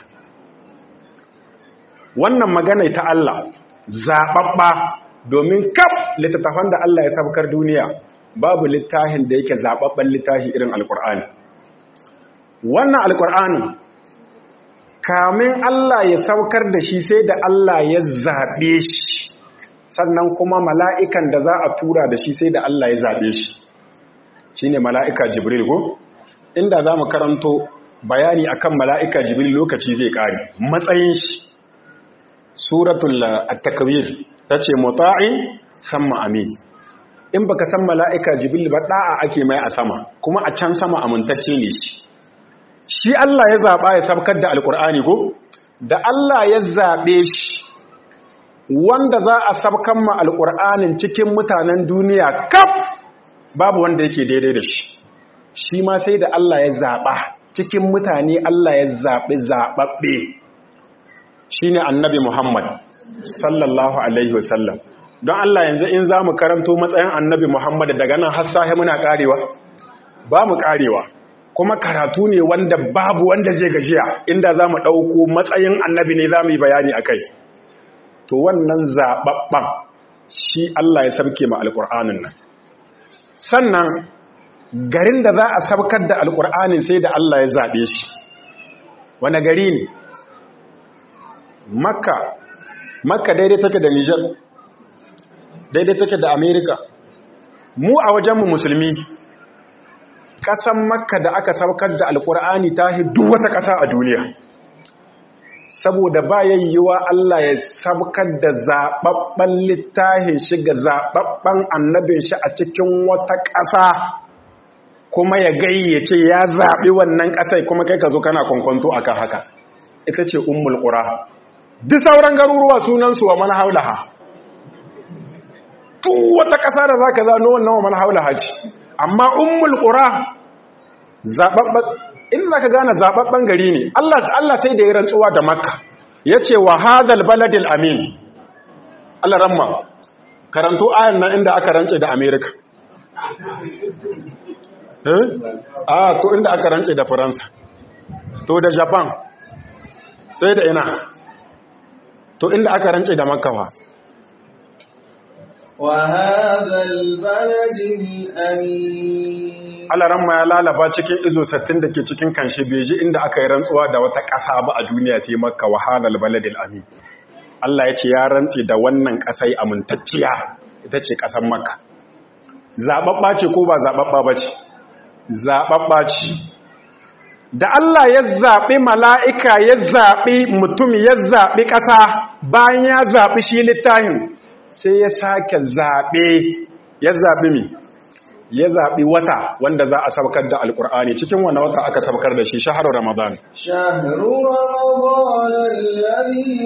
wannan magana ta Allah zaɓaɓɓa domin kaf littattafan da Allah ya sabkar duniya babu littafin da yake zaɓaɓɓen littafi irin alƙur'ani wannan alƙur'ani kamin Allah ya saukar da shi sai da Allah ya zaɓe shi sannan kuma mala'ikan da za a tura da shi sai da Allah ya zaɓe shi shi ne mala'ika jibril ko inda za mu karanto bayani akan mala'ika jibril lokaci zai ƙari matsayin shi suratul at-takwir ta ce muta'in sama amin in baka san mala'ika jibril ba ɗa'a ake mai a sama kuma a can sama amintacce ne shi shi Allah ya zaɓa ya sabkar da alƙur'ani ko da Allah ya zaɓe shi wanda za a sabkan ma alƙur'anin cikin mutanen duniya kaf babu wanda yake daidai da shi shi ma sai da Allah ya zaɓa cikin mutane Allah ya zaɓi zaɓaɓɓe shi ne annabi Muhammad sallallahu Alaihi wasallam don Allah yanzu in za mu karanto matsayin annabi Muhammad daga nan har sahi muna ƙarewa ba mu ƙarewa kuma karatu ne wanda babu wanda zai gajiya inda za mu ɗauko matsayin annabi ne za mu yi bayani a kai to wannan zaɓaɓɓen shi Allah ya sabke ma alƙur'anin nan sannan garin da za a sabkar da alƙur'anin sai da Allah ya zaɓe shi wane gari ne makka makka daidai take da nijar daidai take da amerika mu a wajenmu musulmi ƙasan makka da aka sabkar da alƙur'ani ta duk wata ƙasa a duniya saboda ba yayyuwa Allah ya sabkar da zaɓaɓɓen littafin shi ga zaɓaɓɓen annabin shi a cikin wata ƙasa kuma ya gayyace ya zaɓi wannan ƙasai kuma kai ka zo kana kwankwanto akan haka ita ce ummul ƙura duk sauran garuruwa sunansu wa man haulaha duk wata ƙasa da zaka zano wannan wa man haulaha ce amma ummul ƙura zaɓaɓɓen in za ka gane zaɓaɓɓen gari ne Allah sai da ya rantsuwa da makka ya ce wa hazal baladil amin Allah ramma karanto ayan nan inda aka rance da amerika eh a to inda aka rance da faransa to da japan sai da ina to inda aka rance da makka fa وهذا البلد الأمين alaran ma ya lalaba cikin izo sattin da ke cikin kanshi beji inda aka yi rantsuwa da wata ƙasa ba a duniya sai makka wahalar baladil amin Allah ya ce ya rantsi da wannan ƙasai amintacciya ita ce ƙasar makka zaɓaɓɓa ce ko ba zaɓaɓɓa ba ce zaɓaɓɓa ce da Allah ya zaɓi mala'ika ya zaɓi mutum ya zaɓi ƙasa bayan ya zaɓi shi littafin sai ya sake zaɓe ya zaɓi mi ya zaɓi wata wanda za a saukar da alkur'ani cikin wani wata aka saukar da shi shaharar ramadan شهر رمضان الذي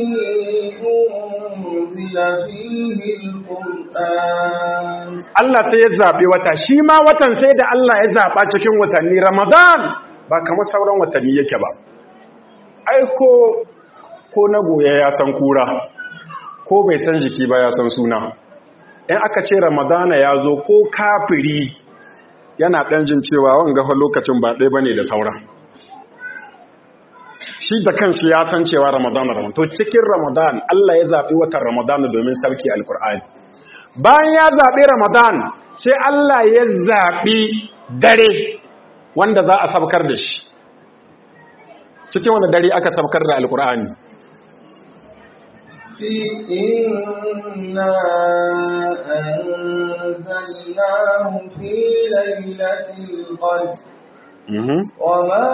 أنزل فيه القرآن Allah sai ya zaɓi wata shi ma watan sai da Allah ya zaɓa cikin watanni ramadan ba kamar sauran watanni yake ba aiko ko na goya ya san kura ko bai san jiki ba ya san suna in aka ce ramadana ya zo ko kafiri yana ɗan jin cewa wanga fa lokacin ba ɗaya bane da sauran shi da kanshi ya san cewa ramadana ramadan to cikin ramadan Allah ya zaɓi watan ramadana domin sarki alkur'ani bayan ya zaɓi ramadan sai Allah ya zaɓi dare wanda za a sabkar da shi cikin wanda dare aka sabkar da alkur'ani في إنا أنزلناه في ليلة القدر وما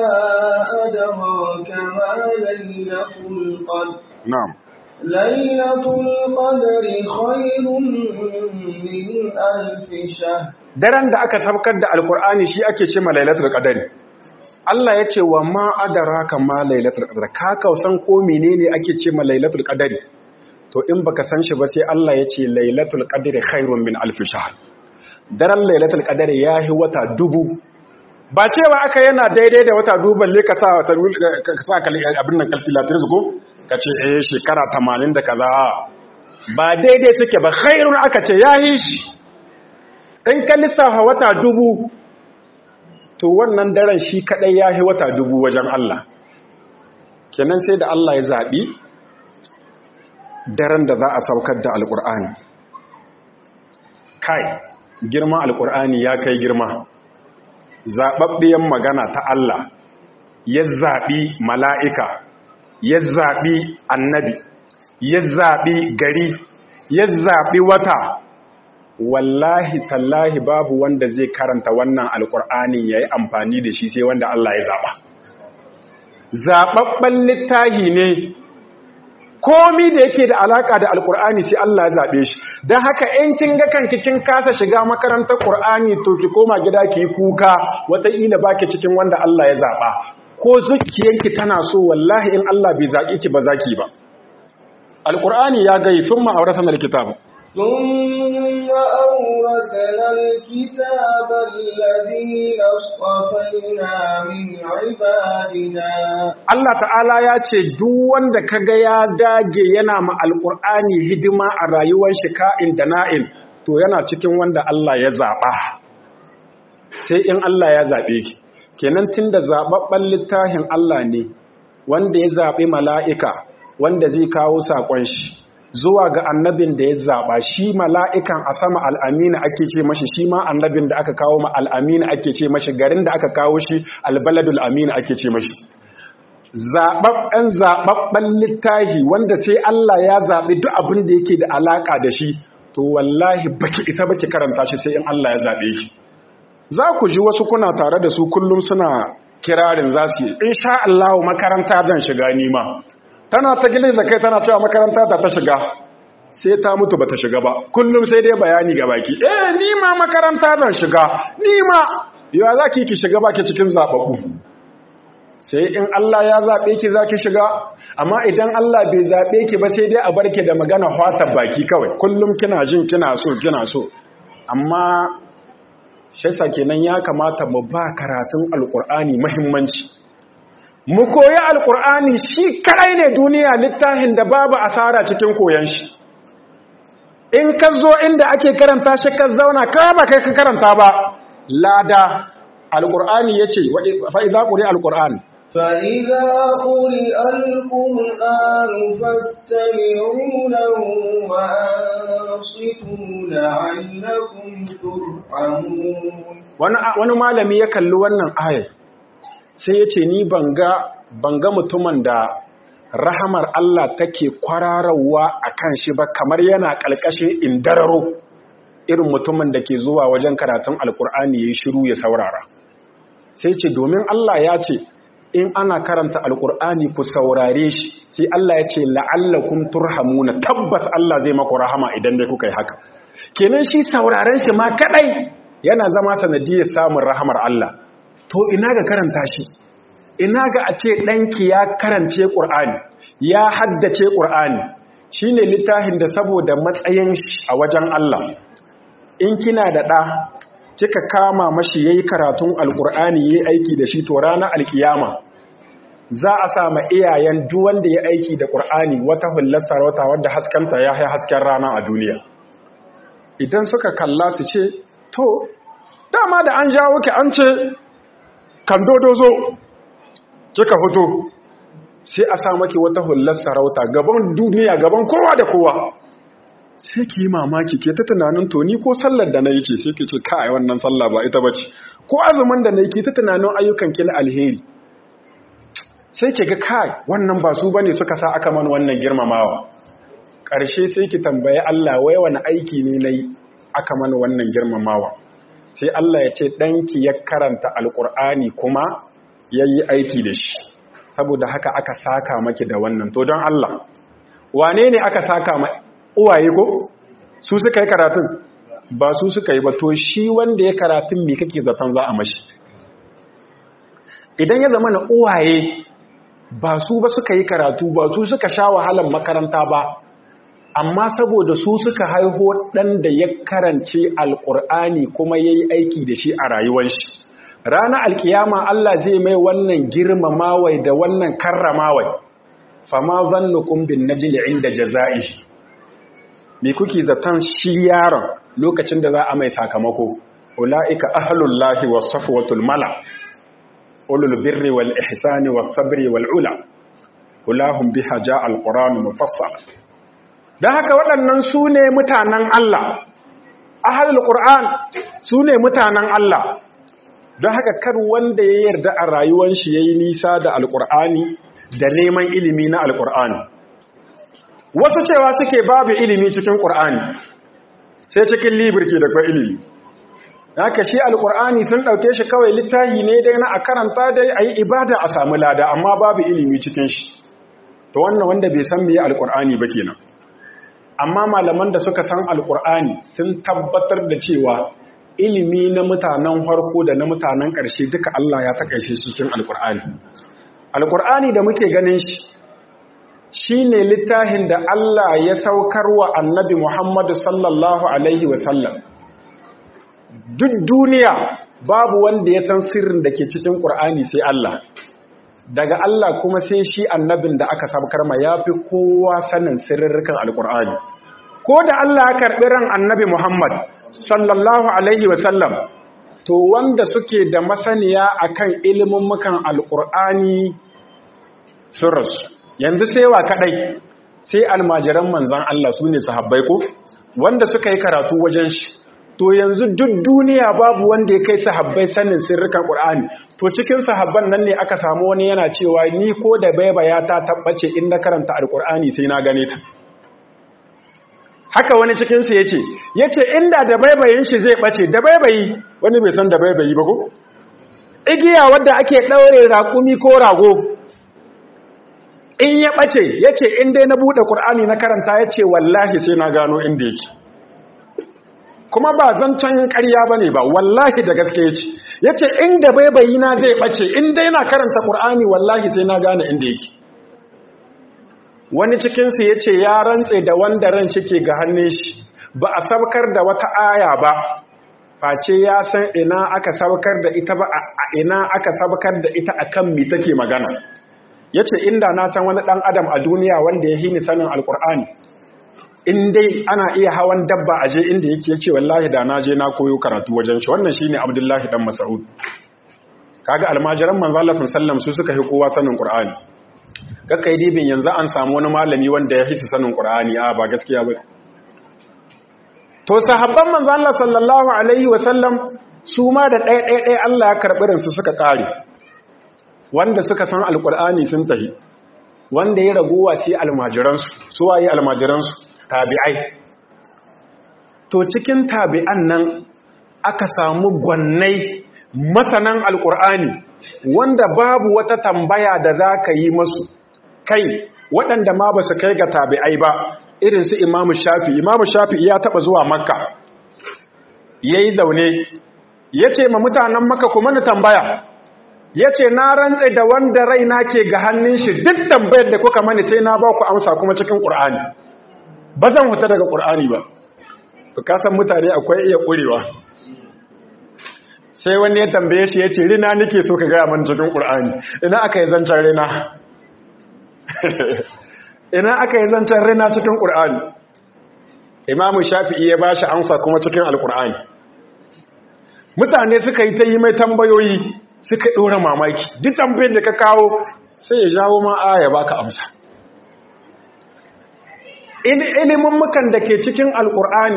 أدراك ما ليلة القدر na'am ليلة القدر خير من ألف شهر daren da aka sabkar da alkur'ani shi ake ce ma lailatul qadari Allah ya ce wa ma adraka ma lailatul qadar ka kausan ko menene ake ce ma lailatul qadari to in baka san shi ba sai Allah ya ce lailatul qadri khairun min alf shahr daren lailatul qadari yahi wata dubu ba cewa aka yana daidai da wata dubu balle ka sa ka sa abin nan calculator ko ka ce eh shekara 80 da kaza ba daidai suke ba khairun aka ce yahi shi in ka lissafa wata dubu to wannan daren shi kadai ya yi wata dubu wajen Allah kenan sai da Allah ya zaɓi daren da za a saukar da alƙur'ani kai girma alƙur'ani ya kai girma zaɓaɓɓiyan magana ta Allah ya zaɓi mala'ika ya zaɓi annabi ya zaɓi gari ya zaɓi wata wallahi tallahi babu wanda zai karanta wannan alkur'anin ya yi amfani da shi sai wanda Allah ya zaɓa zaɓaɓɓen littahi ne komi da yake da alaƙa da alkur'ani sai Allah ya zaɓe shi don haka in kin ga kanki kin kasa shiga makarantar ƙur'ani to ki koma gida ki yi kuka wataƙila ba ki cikin wanda Allah ya zaɓa ko zuciyanki tana so wallahi in Allah bai zaƙi ki ba za ki ba alkur'ani ya gai sun ma'auratan alkitabu ثم أورثنا الكتاب الذين اصطفينا من عبادنا Allah ta'ala ya ce duk wanda kaga ya dage yana ma alƙur'ani hidima a rayuwar shi ka'in da na'in to yana cikin wanda Allah ya zaɓa sai in Allah ya zaɓe ki kenan tunda zaɓaɓɓen littafin Allah ne wanda ya zaɓi mala'ika wanda zai kawo saƙon shi zuwa ga annabin da ya zaɓa shi mala'ikan a sama al'amina ake ce mashi shi ma annabin da aka kawo ma al'amina ake ce mashi garin da aka kawo shi albaladul amina ake ce mashi zaɓaɓɓen zaɓaɓɓen littahi wanda sai Allah ya zaɓi duk abin da yake da alaƙa da shi to wallahi baki isa baki karanta shi sai in Allah ya zaɓe shi za ku ji wasu kuna tare da su kullum suna kirarin za su yi in sha Allah makaranta zan shiga nima tana ta gilin da kai tana cewa makaranta ta ta shiga sai ta mutu ba ta shiga ba kullum sai dai bayani ga baki eh nima makaranta zan shiga nima yawa za ki ki shiga baki cikin zaɓaɓɓu sai in Allah ya zaɓe ki za ki shiga amma idan Allah bai zaɓe ki ba sai dai a barke da magana hwata baki kawai kullum kina jin kina so kina so amma shaisa kenan ya kamata mu ba karatun alƙur'ani muhimmanci mu koyi alƙur'ani shi kadai ne duniya littafin da babu asara cikin koyon shi in ka zo inda ake karanta shi ka zauna ka ba kai ka karanta ba lada alƙur'ani ya ce fa'iza ƙuri alƙur'ani فإذا قرئ القرآن فاستمعوا له وأنصتوا لعلكم ترحمون wani malami ya kalli wannan ayar sai ya ce ni banga mutumin da rahamar Allah take kwararawa a kan shi ba kamar yana ƙalƙashin indararo irin mutumin da ke zuwa wajen karatun alkur'ani ya yi shiru ya saurara sai ce domin Allah ya ce in ana karanta alkur'ani ku saurare shi sai Allah ya ce la'allakum turhamuna tabbas Allah zai maku rahama idan dai kuka yi haka kenan shi sauraren shi ma kadai yana zama sanadiyar samun rahamar Allah to ina ga karanta shi ina ga a ce ɗanki ya karance ƙur'ani ya haddace ƙur'ani shine littafin da saboda matsayin shi a wajen Allah in kina da ɗa kika kama mashi yayi karatun alkur'ani yayi aiki da shi to ranar alkiyama za a sama iyayen duk wanda ya aiki da qur'ani wata hullar sarauta wadda haskanta ya hai hasken rana a duniya idan suka kalla su ce to dama da an jawo ki an ce kan dodozo kika fito sai a sa maki wata hullar sarauta gaban duniya gaban kowa da kowa sai ki yi mamaki ke ta tunanin to ni ko sallar da na yi ce sai ki ce kai wannan sallah ba ita bace ko azumin da na yi ke ta tunanin ayyukan ki na alheri sai ki ga kai wannan ba su bane suka sa aka man wannan girmamawa ƙarshe sai ki tambaye Allah wai wani aiki ne nayi aka man wannan girmamawa sai Allah ya ce danki ya karanta alqur'ani kuma yayi aiki da shi saboda haka aka saka maki da wannan to don Allah wane ne aka saka ma uwaye ko su suka yi karatun ba su suka yi ba to shi wanda ya karatun me kake zaton za a mashi idan ya zama na uwaye ba su ba suka yi karatu ba su suka sha wahalar makaranta ba amma saboda su suka haiho ɗan da ya karance alƙur'ani kuma ya yi aiki da shi a rayuwar shi ranar alkiyama Allah zai mai wannan girmamawai da wannan karramawai fama zannukum bin najli inda jaza'i me kuke zaton shi yaron lokacin da za a mai sakamako ulaika ahlullahi was safwatul mala ulul birri wal ihsani was sabri wal ula ulahum biha jaa alquran mufassal dan haka waɗannan su ne mutanen Allah ahlul qur'an su ne mutanen Allah don haka kar wanda ya yarda a rayuwar shi yayi nisa da alqur'ani da neman ilimi na alqur'ani wasu cewa suke babu ilimi cikin qur'ani sai cikin libirki da kwa ilimi haka shi alqur'ani sun dauke shi kawai littafi ne dai na a karanta dai ayi ibada a samu lada amma babu ilimi cikin shi to wannan wanda bai san meye alqur'ani ba kenan amma malaman da suka san alqur'ani sun tabbatar da cewa ilimi na mutanen farko da na mutanen ƙarshe duka Allah ya takaice shi cikin alqur'ani alqur'ani da muke ganin shi shine littafin da Allah ya saukar wa annabi Muhammadu sallallahu alaihi wasallam duk duniya babu wanda ya san sirrin da ke cikin ƙur'ani sai Allah daga Allah kuma sai shi annabin da aka sabkar ma ya fi kowa sanin sirrirkan alƙur'ani ko da Allah ya karɓi ran annabi Muhammad sallallahu alaihi wasallam to wanda suke da masaniya akan ilimin mukan alƙur'ani sun rasu yanzu sai wa kadai sai almajiran manzan Allah su ne sahabbai ko wanda suka yi karatu wajen shi to yanzu duk duniya babu wanda ya kai sahabbai sanin sirrikan Qur'ani to cikin sahabban nan ne aka samu wani yana cewa ni ko da baibaya ta tabbace in na karanta alqur'ani sai na gane ta haka wani cikin su yace yace inda da baibayin shi zai bace da baibayi wani bai san da baibayi ba ko igiya wadda ake daure raƙumi ko rago in ya ɓace ya ce in dai na buɗe ƙur'ani na karanta ya ce wallahi sai na gano inda yake kuma ba zancen ƙarya ba ne ba wallahi da gaske ya ce ya ce inda baibayi na zai ɓace in dai na karanta ƙur'ani wallahi sai na gane inda yake wani cikinsu ya ce ya rantse da wanda ran shi ke ga hannun shi ba a sabkar da wata aya ba face ya san ina aka sabkar da ita ba a ina aka sabkar da ita akan mi take magana ya ce inda na san wani ɗan adam a duniya wanda ya hini sanin alkur'ani in dai ana iya hawan dabba a je inda yake ya ce wallahi da na je na koyo karatu wajen shi wannan shi ne abdullahi ɗan masa'ud kaga almajiran manzala sun sallam su suka fi kowa sanin ƙur'ani kakka yi dibin yanzu an samu wani malami wanda ya hisi sanin ƙur'ani a ba gaskiya ba to sahabban manzala sallallahu alaihi wasallam su ma da ɗaya ɗaya ɗaya allah ya karɓi rinsu suka ƙare wanda suka san alkur'ani sun tahi wanda ya raguwa ce almajiransu su waye almajiransu tabi'ai to cikin tabi'an nan aka samu gwannai masanan alkur'ani wanda babu wata tambaya da za ka yi masu kai waɗanda ma ba su kai ga tabi'ai ba irin su imamu shafi imamu shafi ya taɓa zuwa makka ya yi zaune ya ce ma mutanen makka kuma ni tambaya ya ce na rantse da wanda raina ke ga hannun shi duk tambayar da kuka mani sai na ba ku amsa kuma cikin ƙur'ani ba zan huta daga ƙur'ani ba to kasan mutane akwai iya ƙurewa sai wani ya tambaye shi ya ce rina nake so ka gaya mana cikin ƙur'ani ina aka yi zancen rina ina aka yi zancen rina cikin ƙur'ani imamu shafi'i ya ba shi amsa kuma cikin alƙur'ani mutane suka yi ta yi mai tambayoyi suka ɗora mamaki duk tambayar da ka kawo sai ya jawo ma aya baka amsa ilimin mukan da ke cikin alƙur'ani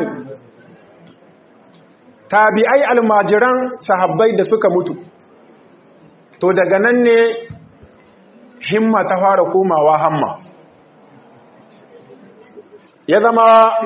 tabi'ai almajiran sahabbai da suka mutu to daga nan ne himma ta fara komawa hamma ya zama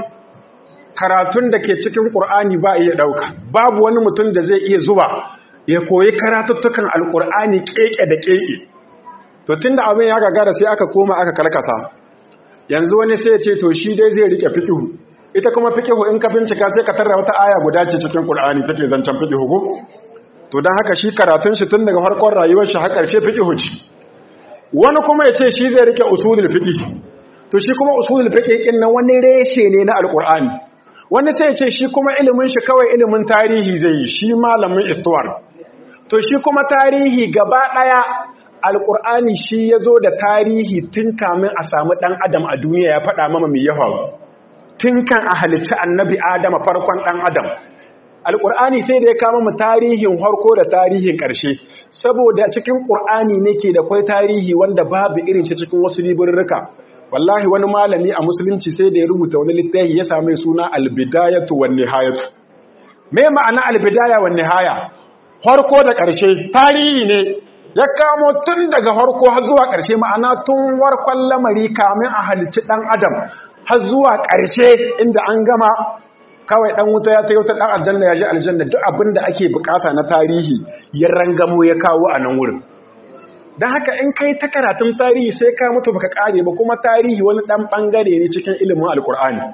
karatun da ke cikin ƙur'ani ba iya ɗauka babu wani mutum da zai iya zuba ya koyi karatuttukan alƙur'ani ƙeƙe da ƙeƙe to tun da abin ya gagara sai aka koma aka karkasa yanzu wani sai ya ce to shi dai zai riƙe fiƙihu ita kuma fiƙihu in ka bincika sai ka tarra wata aya guda ce cikin ƙur'ani take zancen fiƙihu ko to don haka shi karatun shi tun daga farkon rayuwar shi har ƙarshe fiƙihu ce wani kuma ya ce shi zai riƙe usulul fiƙi to shi kuma usulul fiqh kin nan wani reshe ne na alqur'ani wani sai ya ce shi kuma ilimin shi kawai ilimin tarihi zai yi shi malamin istuwar to shi kuma tarihi gaba daya alqur'ani shi yazo da tarihi tun kamin a samu dan adam a duniya ya faɗa mama me ya faru tun kan a halicci annabi adam farkon dan adam alqur'ani sai da ya kama mu tarihin harko da tarihin ƙarshe saboda cikin qur'ani ne ke da kwai tarihi wanda babu irin shi cikin wasu liburruka wallahi wani malami a musulunci sai da ya rubuta wani littafi ya same suna albidayatu wan nihayatu me ma'ana albidaya wan nihaya farko da ƙarshe tarihi ne ya kamo tun daga farko har zuwa ƙarshe ma'ana tun warkon lamari kamin a halicci dan adam har zuwa ƙarshe inda an gama kawai dan wuta ya tayo ta dan aljanna ya ji aljanna duk abin da ake bukata na tarihi ya rangamo ya kawo a nan wurin don haka in kai ta karatun tarihi sai ka mutu baka kare ba kuma tarihi wani dan bangare ne cikin ilimin alkur'ani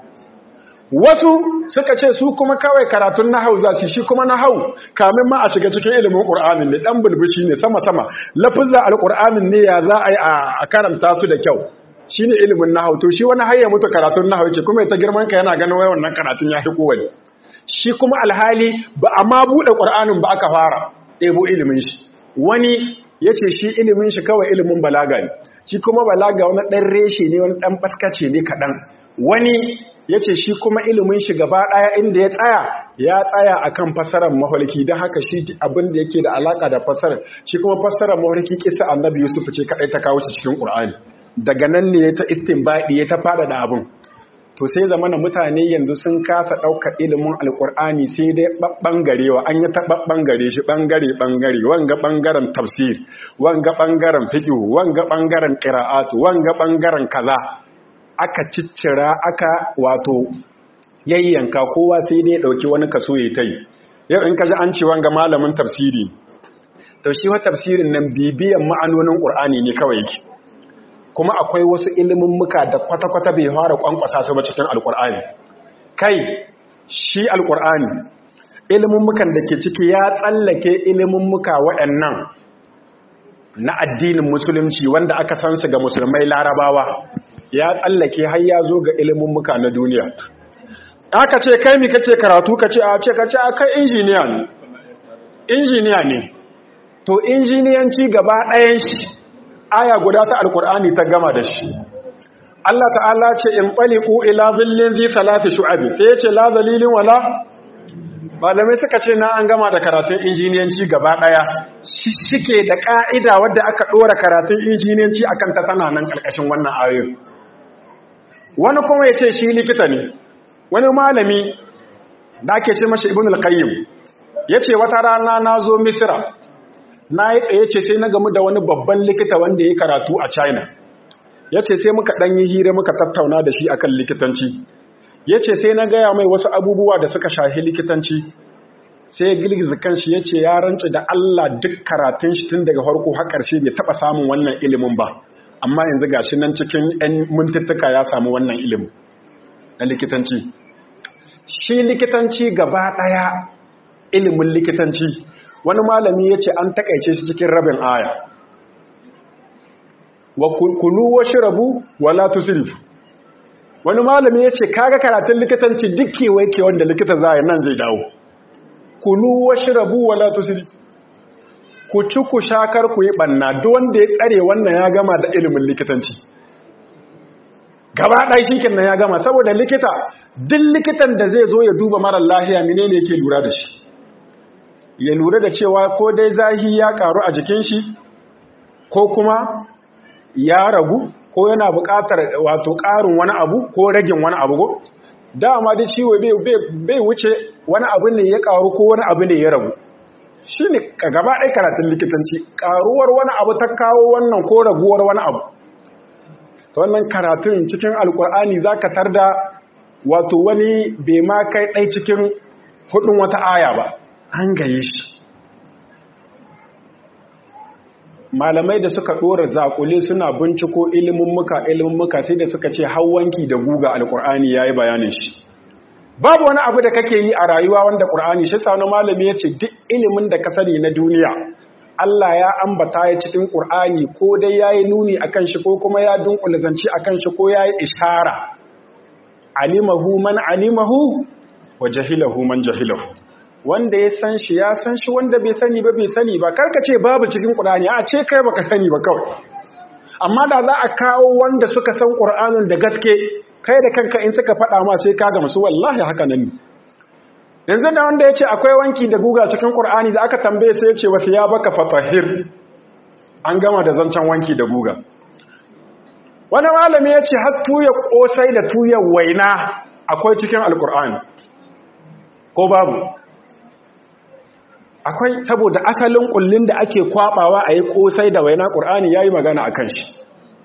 wasu suka ce su kuma kawai karatun nahau za su shi kuma nahau kamin ma a shiga cikin ilimin qur'anin ne dan bulbushi ne sama sama lafuzza alqur'anin ne ya za a yi a karanta su da kyau shine ilimin nahau to shi wani hayya mutu karatun nahau yake kuma ita girman ka yana ganin wai wannan karatun ya fi kowani shi kuma alhali ba a ma buɗe qur'anin ba aka fara ɗebo ilimin shi wani ya ce shi ilimin shi kawai ilimin balaga ne shi kuma balaga wani ɗan reshe ne wani ɗan ɓaskace ne kaɗan wani ya ce shi kuma ilimin shi gaba ɗaya inda ya tsaya ya tsaya a kan fassarar mafarki don haka shi abin da yake da alaƙa da fassarar shi kuma fassarar mafarki kisa annabi yusuf ce kaɗai ta kawo cikin ƙur'ani daga nan ne ya ta istinbaɗi ya ta faɗaɗa abin to sai zamana mutane yanzu sun kasa ɗaukar ilimin alkur'ani sai dai ɓangarewa an yi ta ɓangare shi ɓangare-ɓangare wanga ɓangaren tafsir wanga ɓangaren fiƙihu wanga ɓangaren ƙira'atu wanga ɓangaren kaza aka ciccira aka wato yayyanka kowa sai dai ɗauki wani kaso ya ta yi yau in ka ji an ce wanga malamin tafsiri to shi wa tafsirin nan bibiyan ma'anonin ƙur'ani ne kawai yake kuma akwai wasu ilimin muka da kwata-kwata bai fara kwankwasa su ba cikin alkur'ani kai shi alkur'ani ilimin mukan da ke ciki ya tsallake ilimin muka waɗannan na addinin musulunci wanda aka san su ga musulmai larabawa ya tsallake har ya zo ga ilimin muka na duniya aka ce kai mi kake karatu ka ce a ce ka ce a kai injiniya ne injiniya ne to injiniyanci gaba ɗayan shi aya guda ta alkur'ani ta gama da shi Allah ta'ala ce in qaliqu ila zillin zi salati shu'abi sai yace la zalilin wala malamai suka ce na an gama da karatun injiniyanci gaba daya shi shike da ka'ida wadda aka dora karatun injiniyanci akan ta tana nan karkashin wannan ayoyin wani kuma yace shi likita ne wani malami da ake ce mashi ibnul qayyim yace wata rana nazo misra na yi tsaye ce sai na gamu da wani babban likita wanda ya karatu a china ya ce sai muka ɗanyi hira muka tattauna da shi akan likitanci ya ce sai na gaya mai wasu abubuwa da suka shahi likitanci sai girgiza kanshi ya ce ya rantsu da Allah duk karatun shi tun daga farko har ƙarshe bai taɓa samun wannan ilimin ba amma yanzu gashi nan cikin 'yan mintuttuka ya samu wannan ilimin na likitanci shi likitanci gaba ɗaya ilimin likitanci wani malami ya ce an takaice shi cikin rabin aya wa kulu wa shirabu wa la tusrifu wani malami ya ce kaga karatun likitanci duk kewaye ke wanda likita za nan zai dawo kulu wa shirabu wa la tusrifu ku ci ku shakar ku yi banna duk wanda ya tsare wannan ya gama da ilimin likitanci gaba ɗaya shi kenan ya gama saboda likita duk likitan da zai zo ya duba marar lahiya menene yake lura da shi ya lura da cewa ko dai zahi ya karu a jikin shi ko kuma ya ragu ko yana buƙatar wato ƙarin wani abu ko ragin wani abu ko dama da ciwo bai wuce wani abu ne ya karu ko wani abu ne ya ragu shi ne gaba ɗaya karatun likitanci ƙaruwar wani abu ta kawo wannan ko raguwar wani abu ta wannan karatun cikin alkur'ani za ka tar da wato wani bai ma kai ɗai cikin hudun wata aya ba an gaye shi malamai da suka ɗora zaƙule suna binciko ilimin muka ilimin muka sai da suka ce hawanki da guga alkur'ani ya yi bayanin shi babu wani abu da kake yi a rayuwa wanda ƙur'ani shi sa wani malami ya ce duk ilimin da ka sani na duniya Allah ya ambata ya cikin ƙur'ani ko dai ya yi nuni a kan shi ko kuma ya dunkula zance a kan shi ko ya yi ishara alimahu man alimahu wa jahilahu man jahilahu wanda ya san shi ya san shi wanda bai sani ba bai sani ba karka ce babu cikin ƙur'ani a ce kai baka sani ba kawai amma da za a kawo wanda suka san ƙur'anin da gaske kai da kanka in suka faɗa ma sai ka gamsu wallahi haka nan ne yanzu da wanda ya ce akwai wanki da guga cikin ƙur'ani da aka tambaye sai ya ce wasu ya baka fatahir an gama da zancen wanki da guga wani malami ya ce har tuya ƙosai da tuya waina akwai cikin alƙur'ani ko babu akwai saboda asalin ƙullin da ake kwaɓawa a yi ƙosai da waina ƙur'ani ya yi magana a kan shi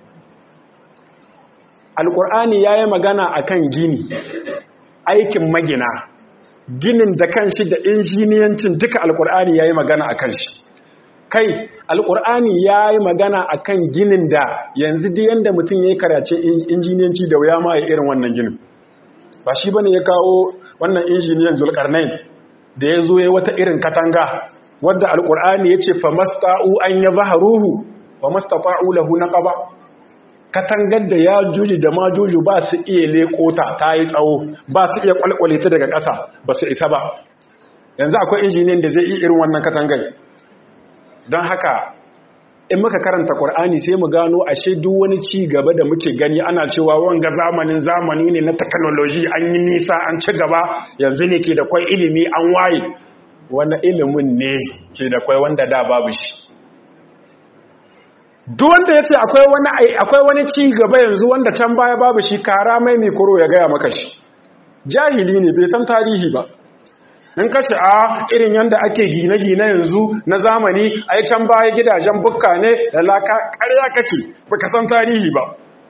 alƙur'ani ya yi magana a kan gini aikin magina ginin da kan shi da injiniyancin duka alkur'ani ya yi magana a kan shi kai alkur'ani ya yi magana a kan ginin da yanzu duk yadda mutum ya yi karace injiniyanci da wuya ma ya irin wannan ginin ba shi bane ya kawo wannan injiniyan zulkarnain da ya zo ya wata irin katanga wadda alkur'ani ya ce fa masta'u an ya zaharuhu wa mastata'u lahu naqaba katangar da ya juji da ma juju ba su iya lekota ta yi tsawo ba su iya kwalkwale ta daga ƙasa ba su isa ba yanzu akwai injiniyan da zai yi irin wannan katangar don haka in muka karanta ƙwar'ani sai mu gano ashe duk wani ci gaba da muke gani ana cewa wanga zamanin zamani ne na technology an yi nisa an ci gaba yanzu ne ke da kwai ilimi an waye wani ilimin ne ke da kwai wanda da babu shi duk wanda ya ce akwai wani ci gaba yanzu wanda can baya babu shi kara mai mikoro ya gaya maka shi jahili ne bai san tarihi ba in kashe a irin yadda ake gine-gine yanzu na zamani a can baya gidajen bukka ne da laka ƙarya kake baka san tarihi ba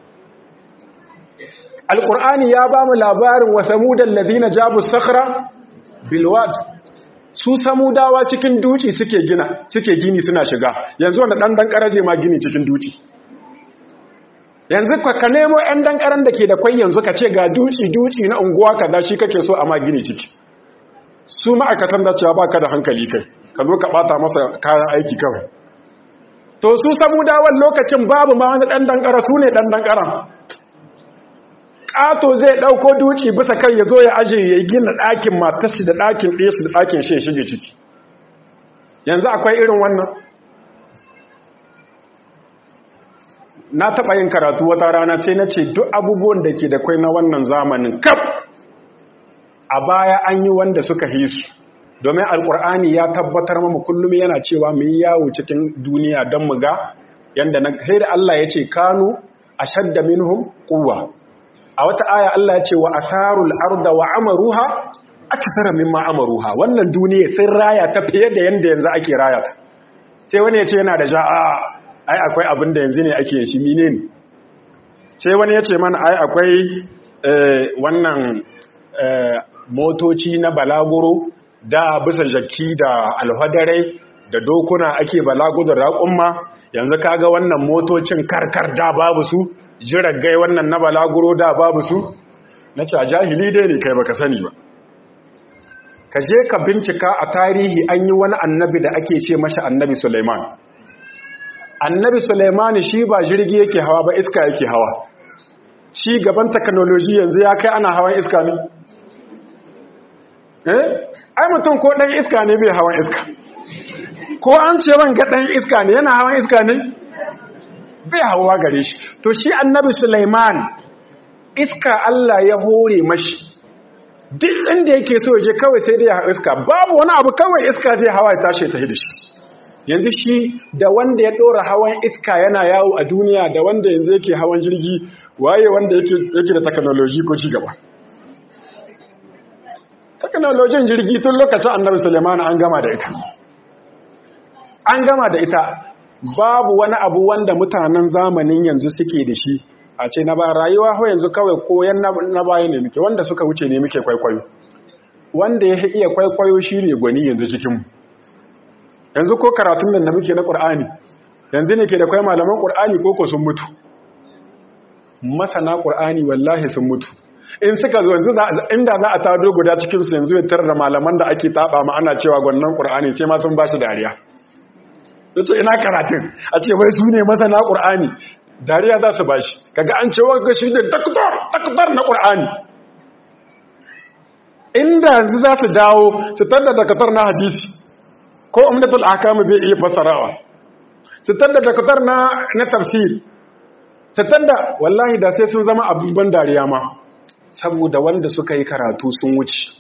alƙur'ani ya ba mu labarin wasa mudan lazina jabu sakhra bilwad su samudawa cikin duci suke gina suke gini suna shiga yanzu wanda dan dan karaje ma gini cikin duci yanzu ka ka nemo ɗan dan karan da ke da kwai yanzu ka ce ga duci duci na unguwa kaza shi kake so a ma gini ciki su ma'aikatan da cewa baka da hankali kai ka zo ka bata masa kayan aiki kawai to su samudawan lokacin babu ma wani dan dan kara su ne dan dan karan ƙato zai ɗauko duci bisa kan ya zo ya aje ya gina ɗakin matashi da ɗakin ɗesu da ɗakin shi shige ciki yanzu akwai irin wannan na taɓa yin karatu wata rana sai na ce duk abubuwan da ke da kwai na wannan zamanin kaf a baya an yi wanda suka yi su domin alkur'ani ya tabbatar mamu kullum yana cewa mu yi yawo cikin duniya don mu ga yadda na sai da Allah ya ce kanu a shadda minhum quwwa a wata aya Allah ya ce wa asarul arda wa amaruha akthara mimma amaruha wannan duniya sun raya ta fiye da yanda yanzu ake raya ta sai wani ya ce yana da ja'a ai akwai abin da yanzu ne ake shi menene sai wani ya ce mana ai akwai wannan motoci na balaguro da bisa jaki da alhadarai da dokuna ake balagu da raƙumma yanzu kaga wannan motocin karkar da babu su jiragai wannan na balaguro da babu su na ce a jahili dai ne kai baka sani ba ka je ka bincika a tarihi an yi wani annabi da ake ce mashi annabi Suleiman annabi Suleiman shi ba jirgi yake hawa ba iska yake hawa shi gaban technology yanzu ya kai ana hawan iska ne eh ai mutum ko dan iska ne bai hawan iska ko an ce ran ga dan iska ne yana hawan iska ne bai hawa gare shi to shi annabi Sulaiman iska Allah ya hore mashi duk inda yake so je kawai sai dai ya iska babu wani abu kawai iska zai hawa ya tashi ta da shi yanzu shi da wanda ya dora hawan iska yana yawo a duniya da wanda yanzu yake hawan jirgi waye wanda yake yake da technology ko ci gaba technology jirgi tun lokacin annabi Sulaiman an gama da ita an gama da ita babu wani abu wanda mutanen zamanin yanzu suke da shi a ce na ba rayuwa ho yanzu kawai koyan na baya ne muke wanda suka wuce ne muke kwaikwayo wanda ya iya kwaikwayo shi ne gwani yanzu cikinmu yanzu ko karatun nan da muke na ƙur'ani yanzu ne ke da kwai malaman ƙur'ani ko ko sun mutu masana ƙur'ani wallahi sun mutu in suka zo yanzu inda za a tado guda cikinsu yanzu ya tarar da malaman da ake taɓa ma ana cewa gwannan ƙur'ani sai ma sun ba shi dariya yace ina karatun a ce wai su ne masana ƙur'ani dariya za su bashi kaga an ce wanga shi ne daktar daktar na ƙur'ani inda yanzu za su dawo su tada daktar na hadisi ko umdatul ahkam bai iya fassarawa su tada daktar na na tafsir su tada wallahi da sai sun zama abubuwan dariya ma saboda wanda suka yi karatu sun wuce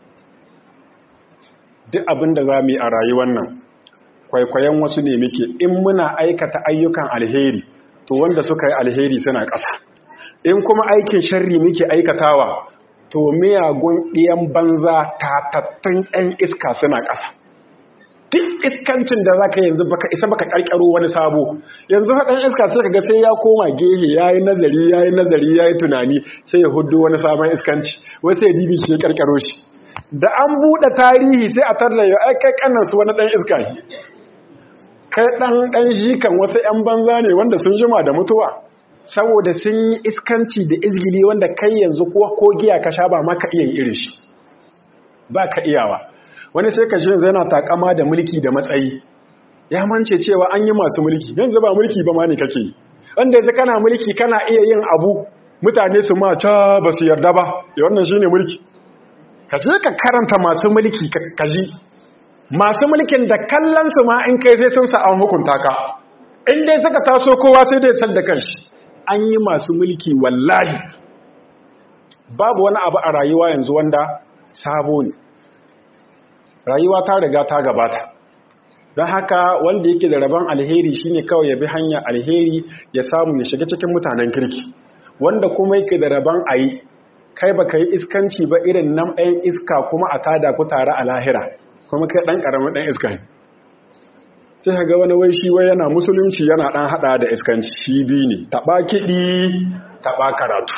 duk abin da za mu yi a rayuwar nan kwaikwayon wasu ne muke in muna aikata ayyukan alheri to wanda suka yi alheri suna ƙasa in kuma aikin sharri muke aikatawa to miyagun ɗiyan banza tatattun ɗan iska suna ƙasa duk iskancin da za ka yanzu baka isa baka ƙarƙaro wani sabo yanzu haɗin iska sai ka ga sai ya koma gehe ya yi nazari ya yi nazari ya yi tunani sai ya hudu wani sabon iskanci wasu ya dibi shi ya ƙarƙaro shi da an buɗe tarihi sai a tarda ya aikai ƙannansu wani ɗan iska kai ɗan ɗan jikan wasu ‘yan banza ne wanda sun jima da mutuwa saboda sun yi iskanci da izgili wanda kai yanzu kuwa ko giya ka sha ba ma ka iya yi irin shi ba ka iyawa wani sai ka shi yanzu yana takama da mulki da matsayi ya mance cewa an yi masu mulki yanzu ba mulki ba ma ne kake yi wanda yanzu kana mulki kana iya yin abu mutane su ma ca ba su yarda ba ya wannan shi ne mulki ka je ka karanta masu mulki ka ji masu mulkin da kallonsu ma in kai sai sun sa an hukunta ka in dai suka taso kowa sai dai sal da kanshi an yi masu mulki wallahi babu wani abu a rayuwa yanzu wanda sabo ne rayuwa ta riga ta gabata don haka wanda yake da rabon alheri shine kawai ya bi hanya alheri ya samu ya shiga cikin mutanen kirki wanda kuma yake da rabon ayi kai baka yi iskanci ba irin nan ɗayan iska kuma a tada ku tare a lahira kuma kai ɗan ƙaramin ɗan iska ne sai ga wani wai shi wai yana musulunci yana ɗan haɗa da iskanci shi biyu ne taɓa kiɗi taɓa karatu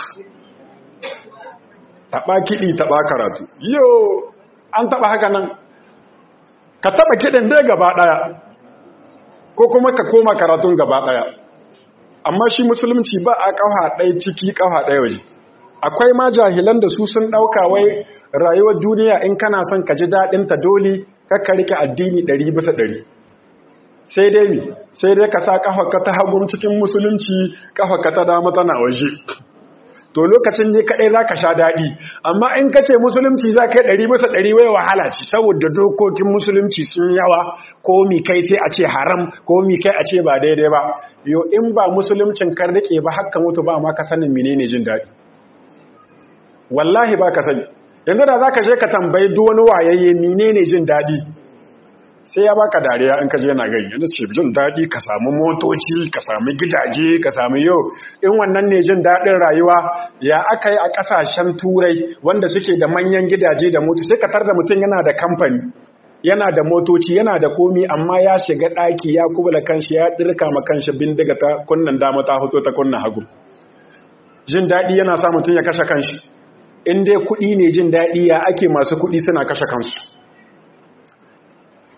taɓa kiɗi taɓa karatu yau an taɓa haka nan ka taɓa kiɗin dai gaba ɗaya ko kuma ka koma karatun gaba ɗaya amma shi musulunci ba a ƙafa ɗaya ciki ƙafa ɗaya waje akwai ma jahilan da su sun ɗauka wai rayuwar duniya in kana son ka ji daɗinta dole kakka rike addini ɗari bisa ɗari sai dai mi sai dai ka sa ƙafarka ta hagun cikin musulunci ƙafarka ta dama tana waje to lokacin ne kaɗai za ka sha daɗi amma in ka ce musulunci za ka yi ɗari bisa ɗari wai wahala ce saboda dokokin musulunci sun yawa ko mi kai sai a ce haram ko mi kai a ce ba daidai ba yo in ba musuluncin kan rike ba haka mutu ba ma ka sanin menene jin daɗi wallahi ba ka sani yanzu da za ka je ka tambayi duk wani wayayye menene jin daɗi sai ya baka dariya in ka je yana gani yanzu ce jin daɗi ka samu motoci ka samu gidaje ka samu yau in wannan ne jin daɗin rayuwa ya aka yi a ƙasashen turai wanda suke da manyan gidaje da motoci sai ka tar da mutum yana da kamfani yana da motoci yana da komi amma ya shiga ɗaki ya kubula kanshi ya ɗirka ma kanshi bindiga ta kunnan dama ta hoto ta kunnan hagu jin daɗi yana sa mutum ya kashe kanshi in dai kuɗi ne jin daɗi ya ake masu kuɗi suna kashe kansu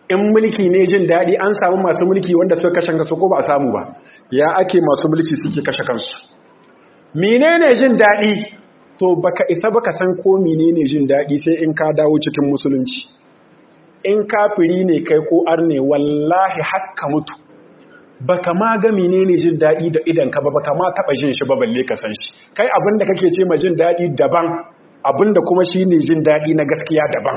in mulki ne jin daɗi an samu masu mulki wanda suka kashe kansu ko ba a samu ba ya ake masu mulki suke kashe kansu menene jin daɗi to baka isa baka san ko menene jin daɗi sai in ka dawo cikin musulunci in kafiri ne kai ko arne wallahi hakka mutu baka ma ga menene jin daɗi da idan ka ba baka ma taɓa jin shi ba balle ka san shi kai abinda kake ce ma jin daɗi daban abinda kuma shine jin daɗi na gaskiya daban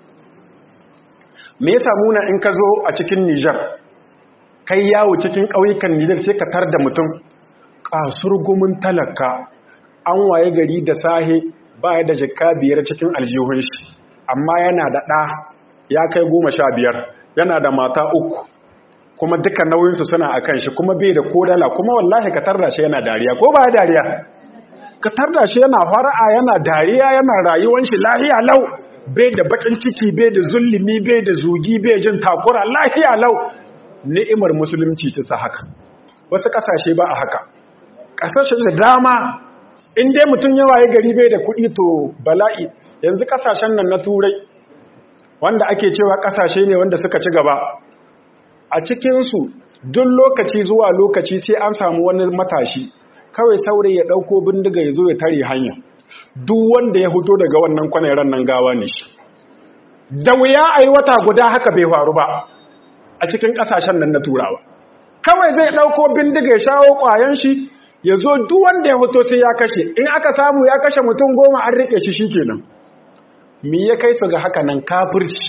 me yasa muna in ka zo a cikin Nijar kai yawo cikin ƙauyukan Nijar sai ka tar da mutum kasurgumin talaka an waye gari da sahe baya da jikka biyar cikin aljihun shi amma yana da ɗa ya kai goma sha biyar yana da mata uku kuma duka nauyinsu suna a kan shi kuma bai da kodala kuma wallahi ka tarda shi yana dariya ko ba dariya ka tarda shi yana fara'a yana dariya yana rayuwan shi lahiya lau bai da bakin ciki bai da zulumi bai da zugi bai jin takura lahiya lau ni'imar musulunci ta sa haka wasu kasashe ba a haka kasashe da dama in dai mutum ya waye gari bai da kuɗi to bala'i yanzu kasashen nan na turai wanda ake cewa kasashe ne wanda suka ci gaba a cikinsu duk lokaci zuwa lokaci sai an samu wani matashi kawai saurayi ya ɗauko bindiga ya zo ya tare hanya duk wanda ya fito daga wannan kwanairan nan gawa ne shi da wuya a yi wata guda haka bai faru ba a cikin ƙasashen nan na turawa kawai zai ɗauko bindiga ya shawo ƙwayan shi ya zo duk wanda ya fito sai ya kashe in aka samu ya kashe mutum goma an riƙe shi shikenan me ya kai su ga haka nan kafirci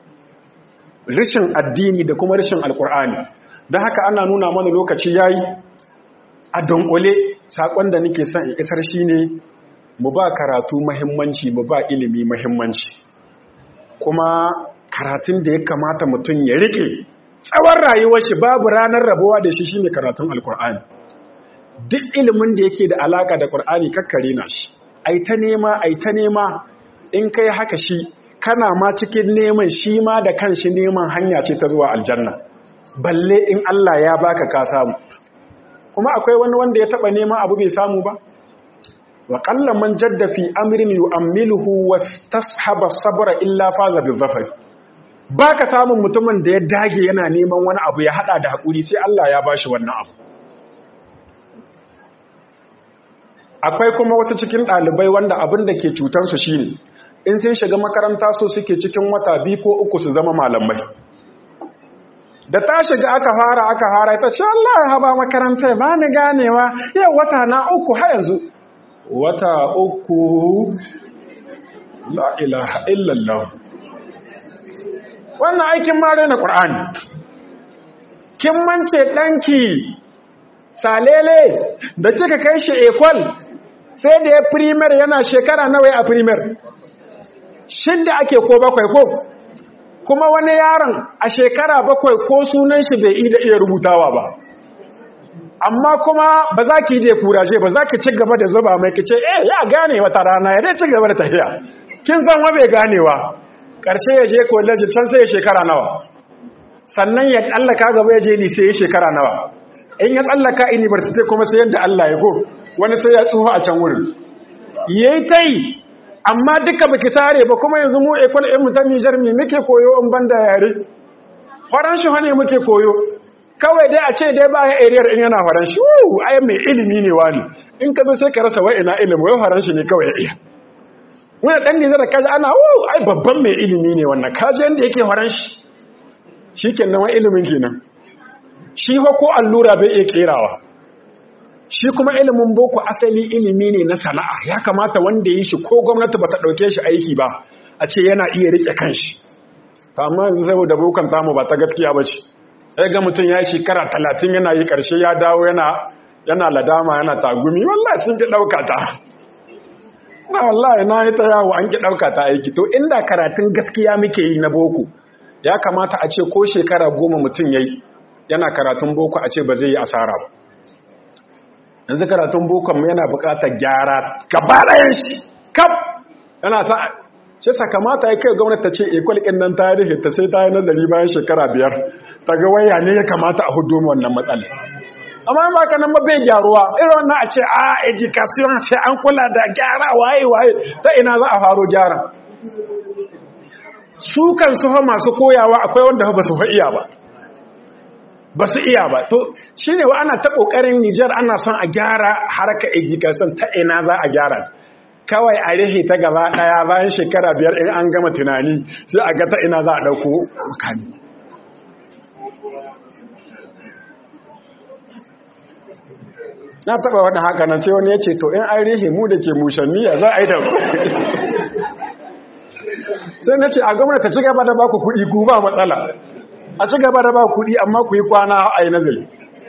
rishin addini da kuma rishin alkur'ani don haka ana nuna mana lokaci yayi a donkole sakon da nake son in isar shine mu ba karatu muhimmanci mu ba ilimi muhimmanci kuma karatun da ya kamata mutum ya rike tsawon rayuwar shi babu ranar rabuwa da shi shine karatun alkur'ani duk ilimin da yake da alaka da qur'ani kakkare na shi ai ta nema ai ta nema in kai haka shi kana ma cikin neman shi ma da kanshi neman hanya ce ta zuwa aljanna balle in Allah ya baka ka samu kuma akwai wani wanda ya taba neman abu bai samu ba wa qalla man jadda fi amrin yu'ammiluhu wastashaba sabra illa faza bizafar baka samun mutumin da ya dage yana neman wani abu ya hada da hakuri sai Allah ya bashi wannan abu akwai kuma wasu cikin ɗalibai wanda abin da ke cutarsu shine in sun shiga makaranta so suke cikin wata biyu ko uku su zama malamai da ta shiga aka fara aka fara ita ce Allah ya haba makaranta ba ni ganewa yau wata na uku har yanzu wata uku la ilaha illallah wannan aikin mare na Qur'ani kin mance danki salele da kika kai shi ekol sai da ya primer yana shekara nawa a primer shidda ake ko bakwai ko kuma wani yaron a shekara bakwai ko sunan shi bai da iya rubutawa ba amma kuma ba za ki je kuraje ba za ki ci gaba da zuba mai kice eh ya gane wata rana ya dai ci gaba da tafiya kin san wa bai ganewa karshe ya je college can sai ya shekara nawa sannan ya tsallaka gaba ya je lise ya shekara nawa in ya tsallaka university kuma sai yadda Allah ya go wani sai ya tsufa a can wurin yayi tai amma duka baki tare ba kuma yanzu mu ekol ɗin mu ta Nijar me muke koyo in banda yare faranshi ne muke koyo kawai dai a ce dai ba ya ariyar in yana faranshi uh ai mai ilimi ne wani in ka zo sai ka rasa wai ina ilimi wai faranshi ne kawai ya iya wani dan Nijar kaji ana uh ai babban mai ilimi ne wannan kaji yanda yake faranshi shikenan wa ilimin kenan shi fa ko allura bai iya kerawa shi kuma ilimin boko asali ilimi ne na sana'a ya kamata wanda yi shi ko gwamnati bata dauke shi aiki ba a ce yana iya rike kanshi to amma yanzu saboda bokan tamu ba ta gaskiya ba ce sai ga mutum ya shekara talatin yana yi karshe ya dawo yana yana ladama yana tagumi wallahi sun ki dauka ta na wallahi na yi ta yawo an ki dauka ta aiki to inda karatun gaskiya muke yi na boko ya kamata a ce ko shekara goma mutum yayi yana karatun boko a ce ba zai yi asara ba yanzu karatun bokon yana bukatar gyara gaba ɗayan shi kaf yana sa shi sakamata ya kai gwamnati ta ce ekwal ɗin nan ta rufe ta sai ta yi nazari bayan shekara biyar ta ga waya ne ya kamata a hudu wannan matsala amma ba ka nan ba bai gyaruwa irin wannan a ce a education sai an kula da gyara waye waye ta ina za a faro gyara su kan su fa masu koyawa akwai wanda ba su iya ba ba su iya ba to shi ne wa ana ta ƙoƙarin nijar ana son a gyara harka education ta ina za a gyara kawai a rihe ta gaba ɗaya bayan shekara biyar in an gama tunani sai a ga ta ina za a ɗauko makami na taɓa wani haka nan sai wani ya ce to in an rihe mu da ke mushanniya za a yi da sai na ce a gwamnati ci gaba da ba ku kuɗi ku ba matsala a ci gaba da ba kuɗi amma ku yi kwana a yi nazari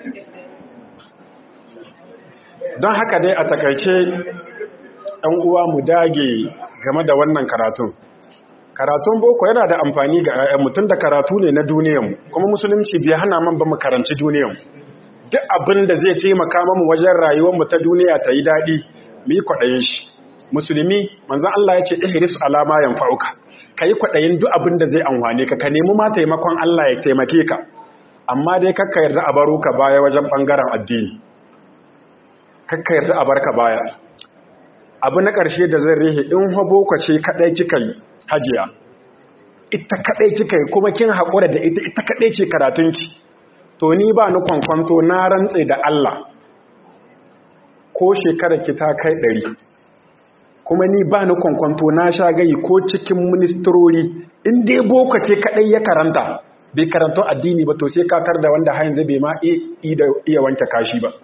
don haka dai a takaice ɗan uwa mu dage game da wannan karatun karatun boko yana da amfani ga 'ya'yan mutum da karatu ne na duniyan kuma musulunci bai hana man ba mu karanci duniyan duk abin da zai taimaka mamu wajen rayuwarmu ta duniya ta yi daɗi mu yi kwaɗayin shi musulmi manzan Allah ya ce ihris alama yanfa'uka kai kwaɗayin duk abin da zai amfane ka ka nemi ma taimakon Allah ya taimake ka amma dai kakka yarda a baro ka baya wajen bangaren addini kakka yarda a barka baya abu na ƙarshe da zai rihe in habo ka ce kaɗai kika yi hajiya ita kaɗai kika yi kuma kin haƙura da ita ita kaɗai ce karatunki to ni ba ni kwankwanto na rantse da Allah ko shekarar ki ta kai ɗari kuma ni ba ni kwankwanto na sha gayi ko cikin ministrori in dai boko ce kadai ya karanta bai karanto addini ba to sai kakar da wanda hayan zai bai ma iya wanke kashi ba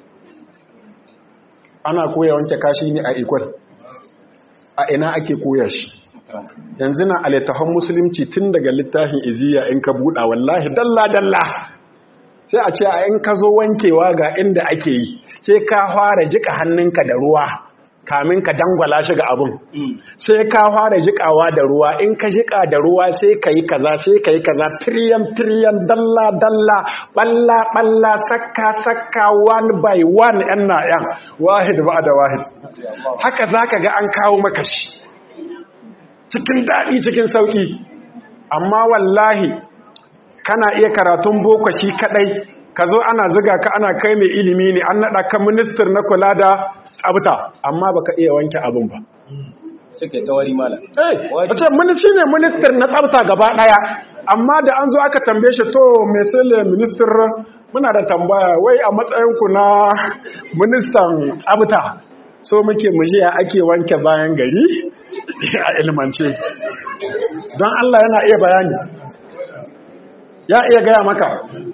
ana koya wanke kashi ne a ikwal a ina ake koya shi yanzu na alittafan musulunci tun daga littafin iziya in ka buɗa wallahi dalla-dalla sai a ce a in ka zo wankewa ga inda ake yi sai ka fara jika hannunka da ruwa kamin ka dangwala shi ga abun sai ka fara jikawa da ruwa in ka jika da ruwa sai ka yi kaza sai ka yi kaza tiriyan tiriyan dalla dalla balla balla sakka sakka one by one yan na yan wahid ba da wahid haka zaka ga an kawo maka shi cikin daɗi cikin sauƙi amma wallahi kana iya karatun boko shi kadai ka zo ana ziga ka ana kai mai ilimi ne an naɗa ka ministir na kula da tsabta amma baka iya wanke abin ba suke tawari mala eh wace ministry ne minister na tsabta gaba daya amma da an zo aka tambaye shi to me sele minister muna da tambaya wai a matsayin ku na ministan tsabta so muke mujiya ake wanke bayan gari a ilmance don Allah yana iya bayani ya iya gaya maka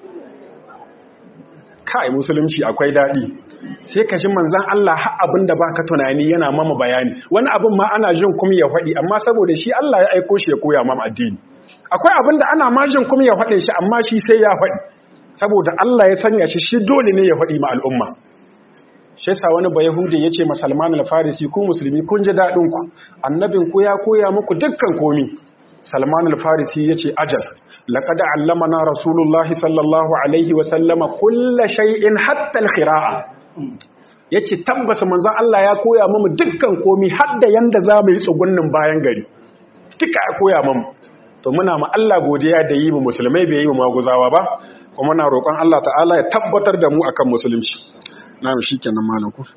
kai musulunci akwai daɗi sai ka ji manzan Allah har abin da baka tunani yana mama bayani wani abin ma ana jin kuma ya faɗi amma saboda shi Allah ya aiko shi ya koya mama addini akwai abin da ana ma jin kuma ya faɗe shi amma shi sai ya faɗi saboda Allah ya sanya shi shi dole ne ya faɗi ma al'umma shi yasa wani ba yahudi ya ce ma Salman al-Farisi ku musulmi kun ji daɗin ku annabin ku ya koya muku dukkan komi Salman al-Farisi ya ce ajal laqad allamana rasulullahi sallallahu alaihi wa sallama kulla shay'in hatta al-qira'a yace tabbas manzon Allah ya koya mamu dukkan komi har da yanda za mu yi tsugunnin bayan gari duka ya koya mamu to muna ma Allah godiya da yi mu musulmai bai yi mu maguzawa ba kuma muna roƙon Allah ta'ala ya tabbatar da mu akan musulunci na'am shikenan malam ku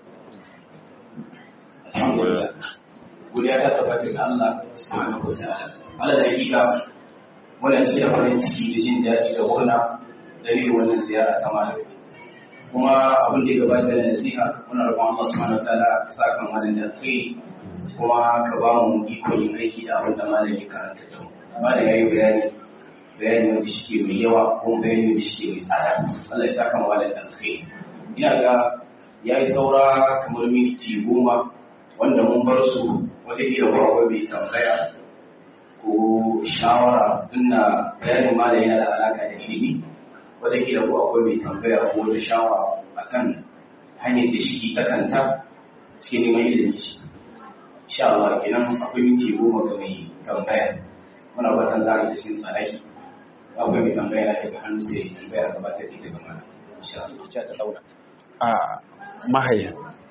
godiya ta tabbata ga Allah subhanahu wa ta'ala Allah da hakika muna cikin farin ciki da jin daɗi da murna dalilin wannan ziyara ta malam kuma abin da ya gabata da nasiha muna roƙon Allah subhanahu wa ta'ala ka sa kan malam da kai kuma ka ba mu ikon yin aiki da abin da malam ya karanta da mu malam ya yi bayani bayani wanda shi mai yawa kuma bayani wanda shi mai tsada Allah ya sa kan malam da kai ina ga ya yi saura kamar minti goma wanda mun bar su wataƙila ba akwai mai tambaya ko shawara ina bayanin malam yana da alaƙa da ilimi wataƙila ko akwai mai tambaya ko wata shawara akan hanyar da shi ta kanta cikin neman ilimi shi insha Allah kenan akwai minti goma ga mai tambaya muna fatan za a yi cikin tsanaki akwai mai tambaya daga hannu sai tambaya gabatar da ita ga malam insha Allah ta daura a mahaihi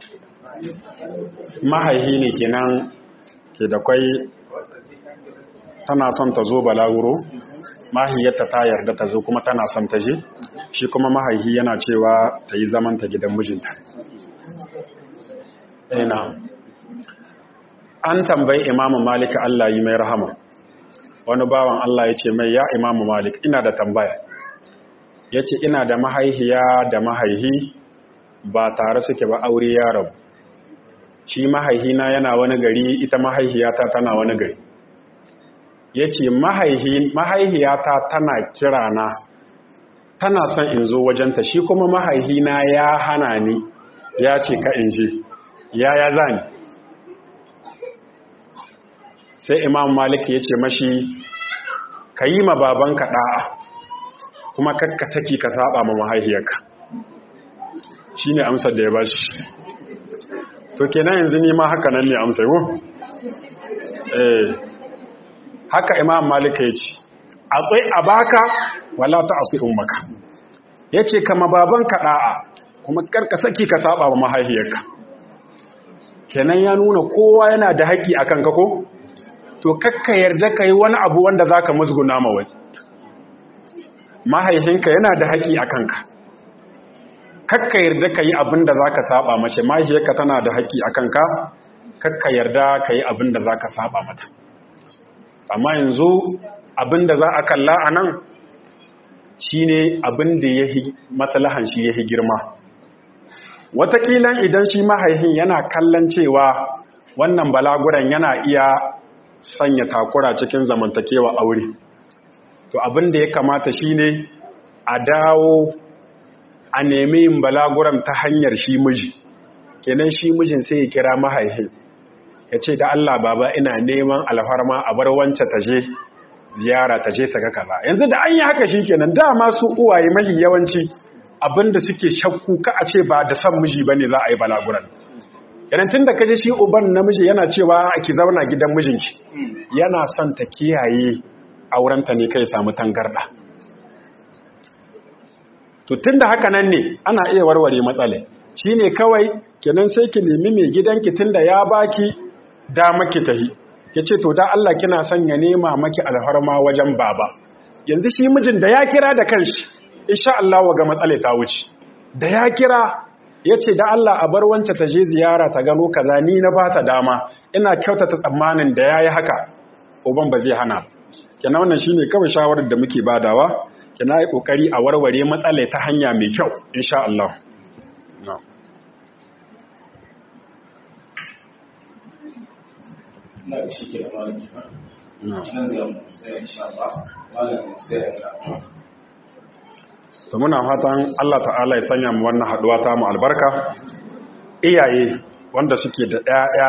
mahaihi ne kenan ke da kwai tana son ta zo balaguro mahaiyarta ta yarda ta zo kuma tana son ta je shi kuma mahaihi yana cewa ta yi zaman ta gidan mijinta ina an tambayi imamu malika Allah yi mai rahama wani bawan Allah ya ce mai ya imamu malik ina da tambaya ya ce ina da mahaihiya da mahaihi ba tare suke ba aure ya rabu shi mahaihina yana wani gari ita mahaihiyata tana wani gari ya ce mahaihiyata tana kirana tana son in zo wajenta shi kuma mahaihina ya hana ni ya ce ka in je ya ya zani sai imam malik ya ce mashi ka yi ma babanka ɗa'a kuma kakka saki ka saba ma mahaihiyarka shi ne amsar da ya bashi to kenan yanzu ni ma haka nan ne amsar ko? eh haka imam malik ya ce a tsaye a baka wala ta asu ummaka ya ce kama babanka ɗa'a kuma karka saki ka saba ma mahaihiyarka kenan ya nuna kowa yana da haƙƙi a kanka ko? to kakka yarda ka yi wani abu wanda za ka musguna ma wani mahaifinka yana da haƙi a kanka kakka yarda ka yi abin da za ka saba mace mahaifiyarka tana da haƙi a kanka kakka yarda ka yi abin da za ka saba mata amma yanzu abin da za a kalla a nan shi ne abin da ya matsalahan shi ya girma watakilan idan shi mahaifin yana kallon cewa wannan balaguran yana iya sanya takura cikin zamantakewa aure to abin da ya kamata shine a dawo a nemi yin balaguran ta hanyar shi miji kenan shi mijin sai ya kira mahaifin ya ce da Allah baba ina neman alfarma a bar wance ta je ziyara ta je ta ga kaza yanzu da an yi haka shi kenan dama su uwaye mahi yawanci abinda suke shakku ka a ce ba da son miji bane za a yi balaguran yanan tun da kaji shi uban namiji yana cewa ki zauna gidan mijinki yana son ta kiyaye aurenta ne kai samu tangarda to tun da haka nan ne ana iya warware matsala shine kawai kenan sai ki nemi mai gidanki tun da ya baki dama ki tahi yace to da Allah kina son ya nema maki alharma wajen baba yanzu shi mijin da ya kira da kanshi insha Allah ga matsala ta wuce da ya kira ya ce da Allah a bar wance ta je ziyara ta gano kaza ni na ba ta dama ina kyautata tsammanin da ya yi haka uban ba zai hana kenan wannan shine kawai shawarar da muke badawa kenan yi kokari a warware matsala ta hanya mai kyau insha Allah na shi ke da malaki nan zai mu sai insha Allah malamin sai ya to muna fatan Allah ta'ala ya sanya mu wannan haduwa ta mu albarka iyaye wanda suke da ƴaƴa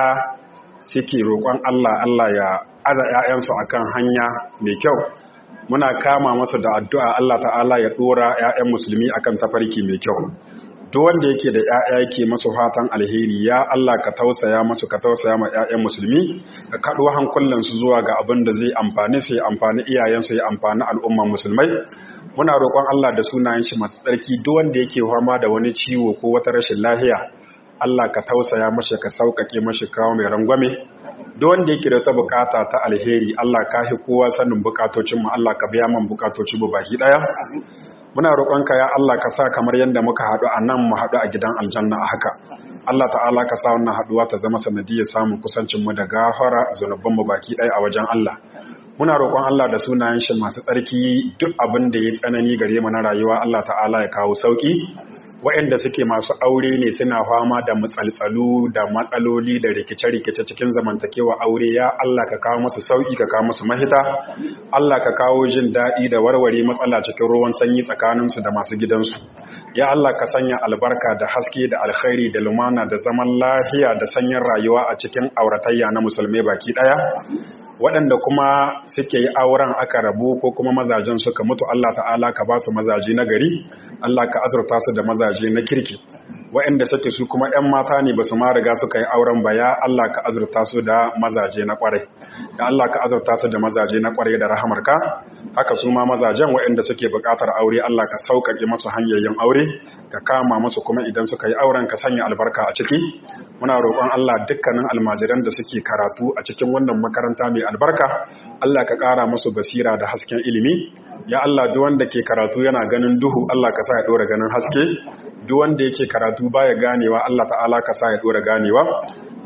suke roƙon Allah Allah ya aza ƴaƴansu akan hanya mai kyau muna kama masa da addu'a Allah ta'ala ya dora ƴaƴan musulmi akan tafarki mai kyau duk wanda yake da ƴaƴa yake masu fatan alheri ya Allah ka tausaya masu ka tausaya ma ƴaƴan musulmi ka kaɗo hankulan su zuwa ga abin da zai amfani su ya amfani iyayensu ya amfani al'umman musulmai muna roƙon Allah da sunayen shi masu tsarki duk wanda yake fama da wani ciwo ko wata rashin lafiya Allah ka tausaya mashi ka sauƙaƙe mashi kawo mai rangwame duk wanda yake da ta bukata ta alheri Allah ka hi kowa sanin bukatocin mu Allah ka biya man bukatocin mu baki daya muna roƙonka ya Allah ka sa kamar yadda muka haɗu a nan mu haɗu a gidan aljanna a haka Allah ta'ala ka sa wannan haɗuwa ta zama sanadiyar samun kusancin mu da gafara zunuban mu baki ɗaya a wajen Allah muna roƙon Allah da sunayen shi masu tsarki duk abin da ya tsanani gare mu na rayuwa Allah ta'ala ya kawo sauki waɗanda suke masu aure ne suna fama da matsaltsalu da matsaloli da rikice-rikice cikin zamantakewa aure ya Allah ka kawo musu sauki ka kawo musu mahita Allah ka kawo jin daɗi da warware matsala cikin ruwan sanyi tsakaninsu da masu gidansu ya Allah ka sanya albarka da haske da alkhairi da lumana da zaman lafiya da sanyin rayuwa a cikin auratayya na musulmai baki ɗaya waɗanda kuma suke yi auren aka rabu ko kuma mazajen suka mutu Allah ta'ala ka ba su mazaje na gari Allah ka azurta su da mazaje na kirki waɗanda suke su kuma 'yan mata ne ba su ma riga suka yi auren ba ya Allah ka azurta su da mazaje na ƙwarai da Allah ka azurta su da mazaje na ƙwarai da rahamarka haka su ma mazajen waɗanda suke buƙatar aure Allah ka sauƙaƙe masu hanyoyin aure ka kama musu kuma idan suka yi auren ka sanya albarka a ciki muna roƙon Allah dukkanin almajiran da suke karatu a cikin wannan makaranta mai albarka Allah ka ƙara musu basira da hasken ilimi ya Allah duk wanda ke karatu yana ganin duhu Allah ka sa ya ɗora ganin haske duk wanda yake karatu baya ganewa Allah ta'ala ka sa ya ɗora ganewa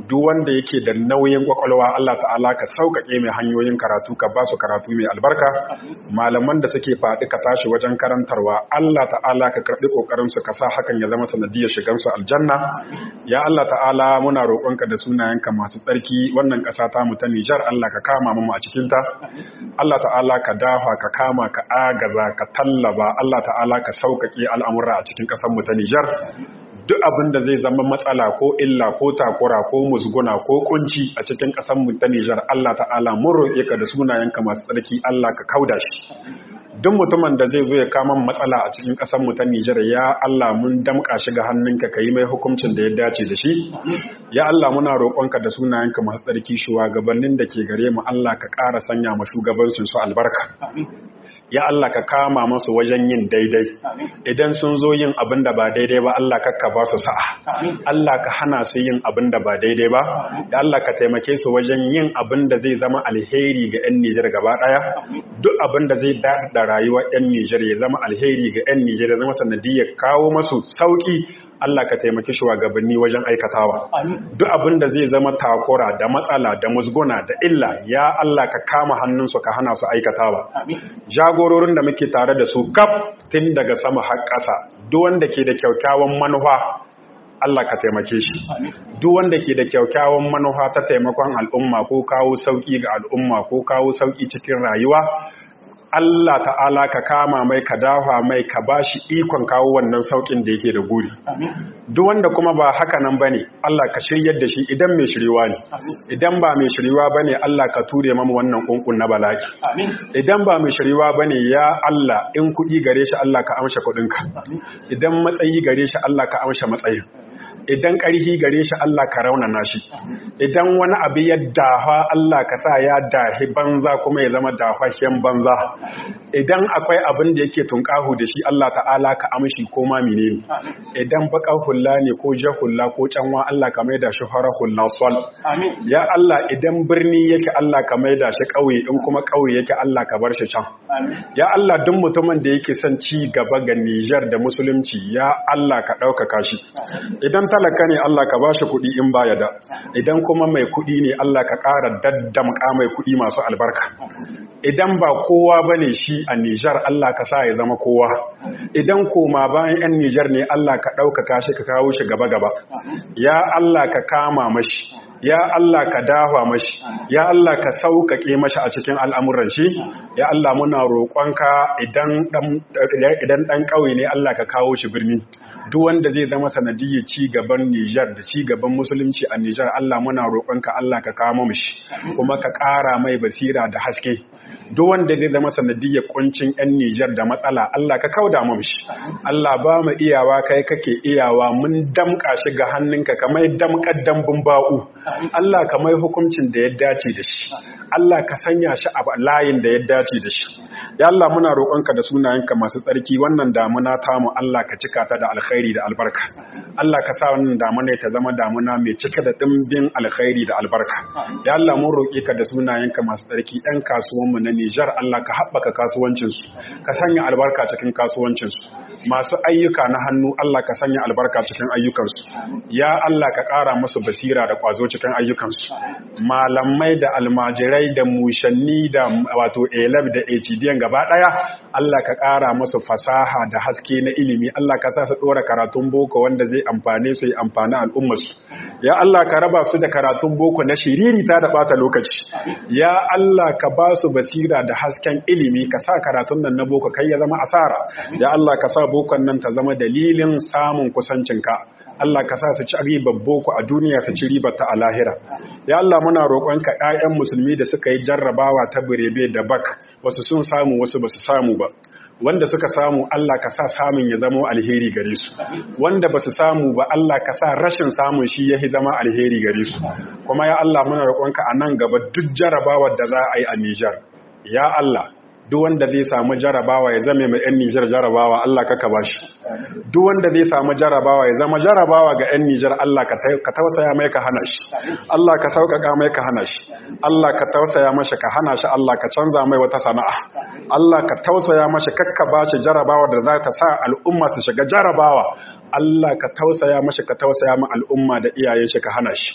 duk wanda yake da nauyin kwakwalwa Allah ta'ala ka sauƙaƙe mai hanyoyin karatu ka ba su karatu mai albarka malaman da suke faɗi ka tashi wajen karantarwa Allah ta'ala ka karɓi ƙoƙarin su ka sa hakan ya zama sanadiyar shigan su aljanna ya Allah ta'ala muna roƙonka da sunayenka masu tsarki wannan ƙasa ta mu ta Nijar Allah ka kama mu a cikin ta Allah ta'ala ka dafa ka kama ka agaza ka tallaba Allah ta'ala ka sauƙaƙe al'amura a cikin ƙasar mu ta Nijar duk abin da zai zama matsala ko illa ko takura ko musguna ko kunci a cikin ƙasar mu ta Nijar Allah ta'ala mun roƙe ka da sunayenka masu tsarki Allah ka kauda shi duk mutumin da zai zo ya kama matsala a cikin ƙasar mu ta Nijar ya Allah mun damƙa shi ga hannunka ka yi mai hukuncin da ya dace da shi ya Allah muna roƙonka da sunayenka masu tsarki shugabannin da ke gare mu Allah ka ƙara sanya ma shugabancin su albarka ya Allah ka kama masu wajen yin daidai idan sun zo yin abin da ba daidai ba Allah kakka ba su sa'a Allah ka hana su yin abin da ba daidai ba da Allah ka taimake su wajen yin abin da zai zama alheri ga 'yan Nijar gaba ɗaya duk abin da zai da rayuwar 'yan Nijar ya zama alheri ga 'yan Nijar ya zama sanadiyar kawo masu sauki Allah ka taimaki shugabanni wajen aikatawa duk abin da zai zama takura da matsala da musguna da illa ya Allah ka kama hannunsu ka hana su aikatawa jagororin da muke tare da su kaf tun daga sama har ƙasa duk wanda ke da kyakkyawan manufa Allah ka taimake shi duk wanda ke da kyakkyawan manufa ta taimakon al'umma ko kawo sauki ga al'umma ko kawo sauki cikin rayuwa Allah ta'ala ka kama mai ka dafa mai ka bashi ikon kawo wannan saukin da yake da guri duk wanda kuma ba haka nan bane Allah ka shiryar da shi idan mai shiriwa ne idan ba mai shiriwa bane Allah ka ture mamu wannan kunkun na balaki idan ba mai shiriwa bane ya Allah in kuɗi gare shi Allah ka amsha kuɗinka idan matsayi gare shi Allah ka amsha matsayin idan ƙarfi gare shi Allah ka raunana shi idan wani abu ya dafa Allah ka sa ya dahi banza kuma ya zama dafashen banza idan akwai abin da yake tunƙahu da shi Allah ta'ala ka amshi ko ma menene idan baka hulla ne ko ja hulla ko canwa Allah ka maida shi fara hulla sol ya Allah idan birni yake Allah ka maida shi ƙauye in kuma ƙauye yake Allah ka bar shi can ya Allah duk mutumin da yake son ci gaba ga Nijar da musulunci ya Allah ka ɗaukaka shi idan talaka ne Allah ka bashi kuɗi in baya da idan kuma mai kuɗi ne Allah ka ƙara daddamka mai kuɗi masu albarka idan ba kowa bane shi a Nijar Allah ka sa ya zama kowa idan koma bayan 'yan Nijar ne Allah ka ɗaukaka shi ka kawo shi gaba gaba ya Allah ka kama mashi ya Allah ka dafa mashi ya Allah ka sauƙaƙe mashi a cikin al'amuran shi ya Allah muna roƙonka idan ɗan ƙauye ne Allah ka kawo shi birni duk wanda zai zama sanadiyyar ci gaban Nijar da ci gaban musulunci a Nijar Allah muna roƙonka Allah ka kawo mishi kuma ka ƙara mai basira da haske duk wanda zai zama sanadiyyar kuncin 'yan Nijar da matsala Allah ka kauda mishi Allah ba mu iyawa kai kake iyawa mun damƙa shi ga hannunka kamar damƙar dambun ba'u Allah ka mai hukuncin da ya dace da shi Allah ka sanya shi a layin da ya dace da shi ya Allah muna roƙonka da sunayenka masu tsarki wannan damuna tamu Allah ka cika ta da alkhairi da albarka Allah ka sa wannan damuna ta zama damuna mai cike da dimbin alkhairi da albarka ya Allah mun roƙe ka da sunayenka masu tsarki ɗan kasuwan mu na Nijar Allah ka haɓaka kasuwancin su ka sanya albarka cikin kasuwancin su masu ayyuka na hannu Allah ka sanya albarka cikin ayyukan su ya Allah ka ƙara musu basira da ƙwazo cikin ayyukan su malamai da almajirai da mushanni da wato elab da HDN gaba ɗaya Allah ka ƙara musu fasaha da haske na ilimi Allah ka sa su ɗora karatun boko wanda zai amfane su yi amfani al'ummarsu ya Allah ka raba su da karatun boko na shiriri ta da ɓata lokaci ya Allah ka ba su basira da hasken ilimi ka sa karatun nan na boko kai ya zama asara ya Allah ka sa bokon nan ta zama dalilin samun kusancinka Allah ka sa su ci ribar boko a duniya su ci ribar ta a lahira ya Allah muna roƙonka ƴaƴan musulmi da suka yi jarrabawa ta birebe da bak wasu sun samu wasu basu samu ba wanda suka samu Allah ka sa samun ya zama alheri gare su wanda basu samu ba Allah ka sa rashin samun shi ya zama alheri gare su kuma ya Allah muna roƙonka a nan gaba duk jarrabawar da za a yi a Nijar ya Allah duk wanda zai samu jarabawa ya zame mai 'yan Nijar jarabawa Allah kaka ba shi duk wanda zai samu jarabawa ya zama jarabawa ga 'yan Nijar Allah ka tausaya mai ka hana shi Allah ka sauƙaƙa mai ka hana shi Allah ka tausaya mashi ka hana shi Allah ka canza mai wata sana'a Allah ka tausaya mashi kakka ba shi jarabawa da za ta sa al'umma su shiga jarabawa Allah ka tausaya mashi ka tausaya ma al'umma da iyayen shi ka hana shi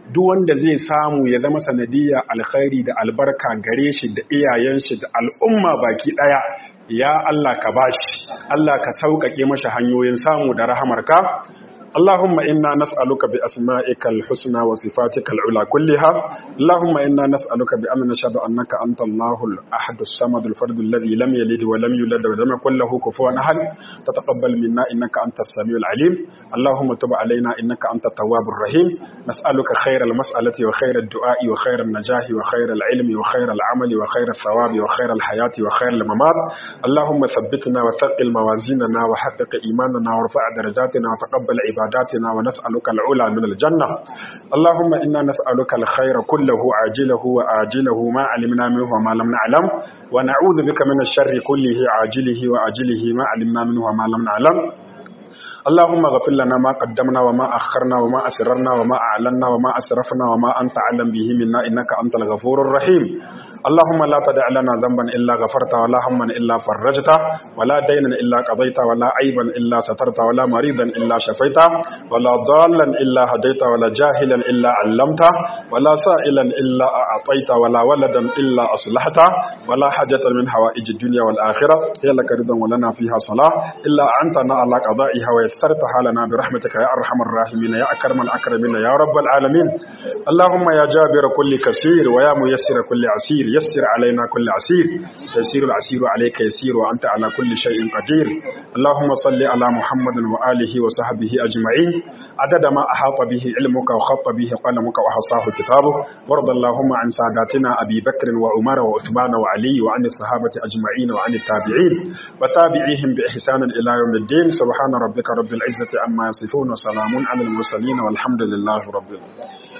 duk wanda zai samu ya zama sanadiyya alkhairi da albarka gare shi da iyayen shi da al'umma baki daya ya Allah ka bashi Allah ka sauƙaƙe mashi hanyoyin samu da rahamarka اللهم إنا نسألك بأسمائك الحسنى وصفاتك العلى كلها اللهم إنا نسألك بأن نشهد أنك أنت الله الأحد الصمد الفرد الذي لم يلد ولم يولد ولم يكن له كفوا أحد تتقبل منا إنك أنت السميع العليم اللهم تب علينا إنك أنت التواب الرحيم نسألك خير المسألة وخير الدعاء وخير النجاح وخير العلم وخير العمل وخير الثواب وخير الحياة وخير الممات اللهم ثبتنا وثقل موازيننا وحقق إيماننا وارفع درجاتنا وتقبل عبادنا عباداتنا ونسألك العلا من الجنة اللهم إنا نسألك الخير كله عاجله وآجله ما علمنا منه وما لم نعلم ونعوذ بك من الشر كله عاجله وآجله ما علمنا منه وما لم نعلم اللهم اغفر لنا ما قدمنا وما أخرنا وما أسررنا وما أعلنا وما أسرفنا وما أنت أعلم به منا إنك أنت الغفور الرحيم اللهم لا تدع لنا ذنبا إلا غفرته ولا هما إلا فرجته ولا دينا إلا قضيته ولا عيبا إلا سترته ولا مريضا إلا شفيته ولا ضالا إلا هديته ولا جاهلا إلا علمته ولا سائلا إلا أعطيته ولا ولدا إلا أصلحته ولا حاجة من حوائج الدنيا والآخرة هي لك رضا ولنا فيها صلاة إلا أنتنا على قضائها ويسرتها لنا برحمتك يا أرحم الراحمين يا أكرم الأكرمين يا رب العالمين اللهم يا جابر كل كثير ويا ميسر كل عسير يسر علينا كل عسير يسير العسير عليك يسير وأنت على كل شيء قدير اللهم صل على محمد وآله وصحبه أجمعين عدد ما أحاط به علمك وخط به قلمك وحصاه كتابه وارض اللهم عن ساداتنا أبي بكر وعمر وعثمان وعلي وعن الصحابة أجمعين وعن التابعين وتابعيهم بإحسان إلى يوم الدين سبحان ربك رب العزة عما يصفون وسلام على المرسلين والحمد لله رب العالمين